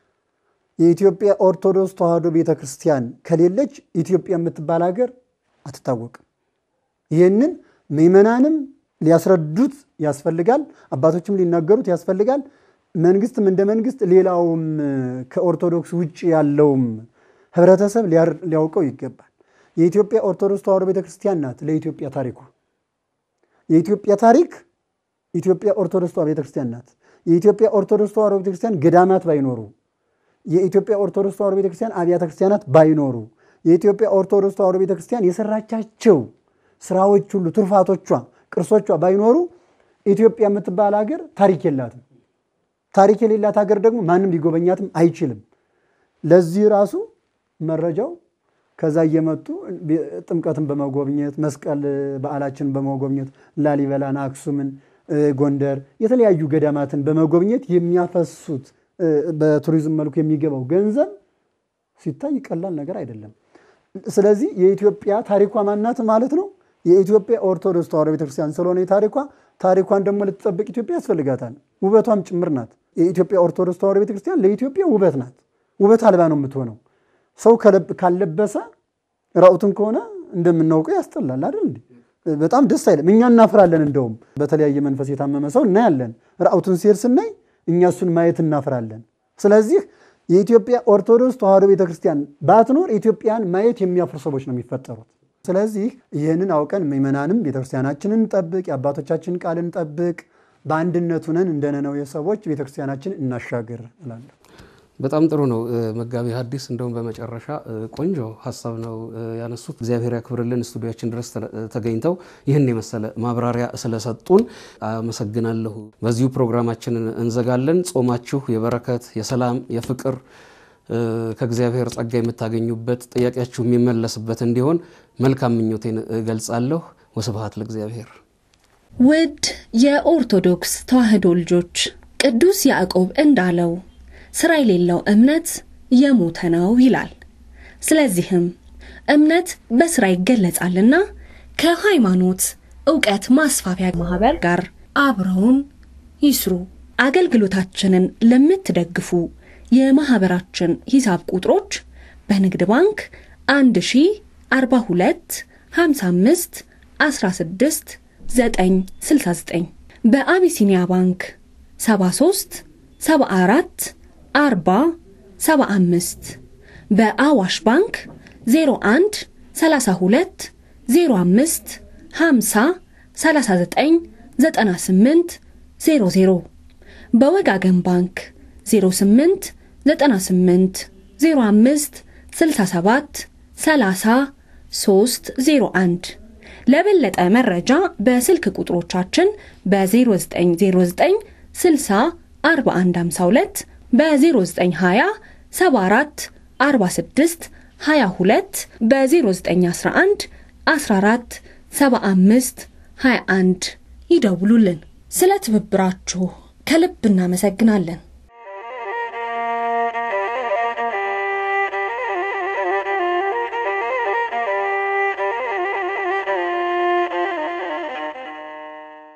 የኢትዮጵያ ኦርቶዶክስ ተዋሕዶ ቤተክርስቲያን ከሌለች ኢትዮጵያ የምትባል ሀገር አትታወቅም። ይህንን ምዕመናንም ሊያስረዱት ያስፈልጋል። አባቶችም ሊናገሩት ያስፈልጋል። መንግስትም እንደ መንግስት፣ ሌላውም ከኦርቶዶክስ ውጭ ያለውም ህብረተሰብ ሊያውቀው ይገባል። የኢትዮጵያ ኦርቶዶክስ ተዋሕዶ ቤተክርስቲያን ናት ለኢትዮጵያ ታሪኩ። የኢትዮጵያ ታሪክ ኢትዮጵያ ኦርቶዶክስ ተዋሕዶ ቤተክርስቲያን ናት። የኢትዮጵያ ኦርቶዶክስ ተዋሕዶ ቤተክርስቲያን ገዳማት ባይኖሩ፣ የኢትዮጵያ ኦርቶዶክስ ተዋሕዶ ቤተክርስቲያን አብያተ ክርስቲያናት ባይኖሩ፣ የኢትዮጵያ ኦርቶዶክስ ተዋሕዶ ቤተክርስቲያን የሰራቻቸው ስራዎች ሁሉ ትሩፋቶቿ ቅርሶቿ ባይኖሩ ኢትዮጵያ የምትባል ሀገር ታሪክ የላትም። ታሪክ የሌላት ሀገር ደግሞ ማንም ሊጎበኛትም አይችልም። ለዚህ ራሱ መረጃው ከዛ እየመጡ ጥምቀትን በመጎብኘት መስቀል በዓላችን በመጎብኘት ላሊበላን፣ አክሱምን፣ ጎንደር የተለያዩ ገዳማትን በመጎብኘት የሚያፈሱት በቱሪዝም መልኩ የሚገባው ገንዘብ ሲታይ ቀላል ነገር አይደለም። ስለዚህ የኢትዮጵያ ታሪኳ ማናት ማለት ነው የኢትዮጵያ ኦርቶዶክስ ተዋሕዶ ቤተክርስቲያን ስለሆነ ታሪኳ ታሪኳን ደግሞ ልትጠብቅ ኢትዮጵያ ያስፈልጋታል። ውበቷም ጭምር ናት። የኢትዮጵያ ኦርቶዶክስ ተዋሕዶ ቤተክርስቲያን ለኢትዮጵያ ውበት ናት። ውበት አልባ ነው የምትሆነው። ሰው ካለበሰ ራቁትን ከሆነ እንደምናውቀው ያስጠላል አይደል እንዴ? በጣም ደስ አይልም። እኛ እናፍራለን። እንደውም በተለያየ መንፈስ የታመመ ሰው እናያለን። ራቁትን ሲሄድ ስናይ እኛ እሱን ማየት እናፍራለን። ስለዚህ የኢትዮጵያ ኦርቶዶክስ ተዋሕዶ ቤተክርስቲያን ባትኖር ኢትዮጵያን ማየት የሚያፍሩ ሰዎች ነው የሚፈጠሩት። ስለዚህ ይህንን አውቀን ምዕመናንም ቤተክርስቲያናችንን እንጠብቅ፣ የአባቶቻችንን ቃል እንጠብቅ፣ በአንድነት ሁነን እንደ ነነዌ ሰዎች ቤተክርስቲያናችን እናሻገር እላለሁ። በጣም ጥሩ ነው መጋቢ ሐዲስ እንደውም በመጨረሻ ቆንጆ ሀሳብ ነው ያነሱት። እግዚአብሔር ያክብርልን። ስቱዲያችን ድረስ ተገኝተው ይህን የመሰለ ማብራሪያ ስለሰጡን አመሰግናለሁ። በዚሁ ፕሮግራማችንን እንዘጋለን። ጾማችሁ የበረከት የሰላም፣ የፍቅር ከእግዚአብሔር ጸጋ የምታገኙበት ጥያቄያችሁ የሚመለስበት እንዲሆን መልካም ምኞቴን እገልጻለሁ። ወስብሐት ለእግዚአብሔር። ውድ የኦርቶዶክስ ተዋሕዶ ልጆች ቅዱስ ያዕቆብ እንዳለው ስራ የሌለው እምነት የሞተ ነው ይላል። ስለዚህም እምነት በስራ ይገለጻልና ከሃይማኖት ዕውቀት ማስፋፊያ ማህበር ጋር አብረውን ይስሩ። አገልግሎታችንን ለምትደግፉ የማህበራችን ሂሳብ ቁጥሮች በንግድ ባንክ 1042 55 16 969 በአቢሲኒያ ባንክ 73 74 40 75 በአዋሽ ባንክ 01 32 05 50 39 98 00 በወጋገን ባንክ 08 98 05 67 30 301 ለበለጠ መረጃ በስልክ ቁጥሮቻችን በ0909 60 4152 በ0920 74 46 22 በ0911 14 75 21 ይደውሉልን። ስለ ትብብራችሁ ከልብ እናመሰግናለን።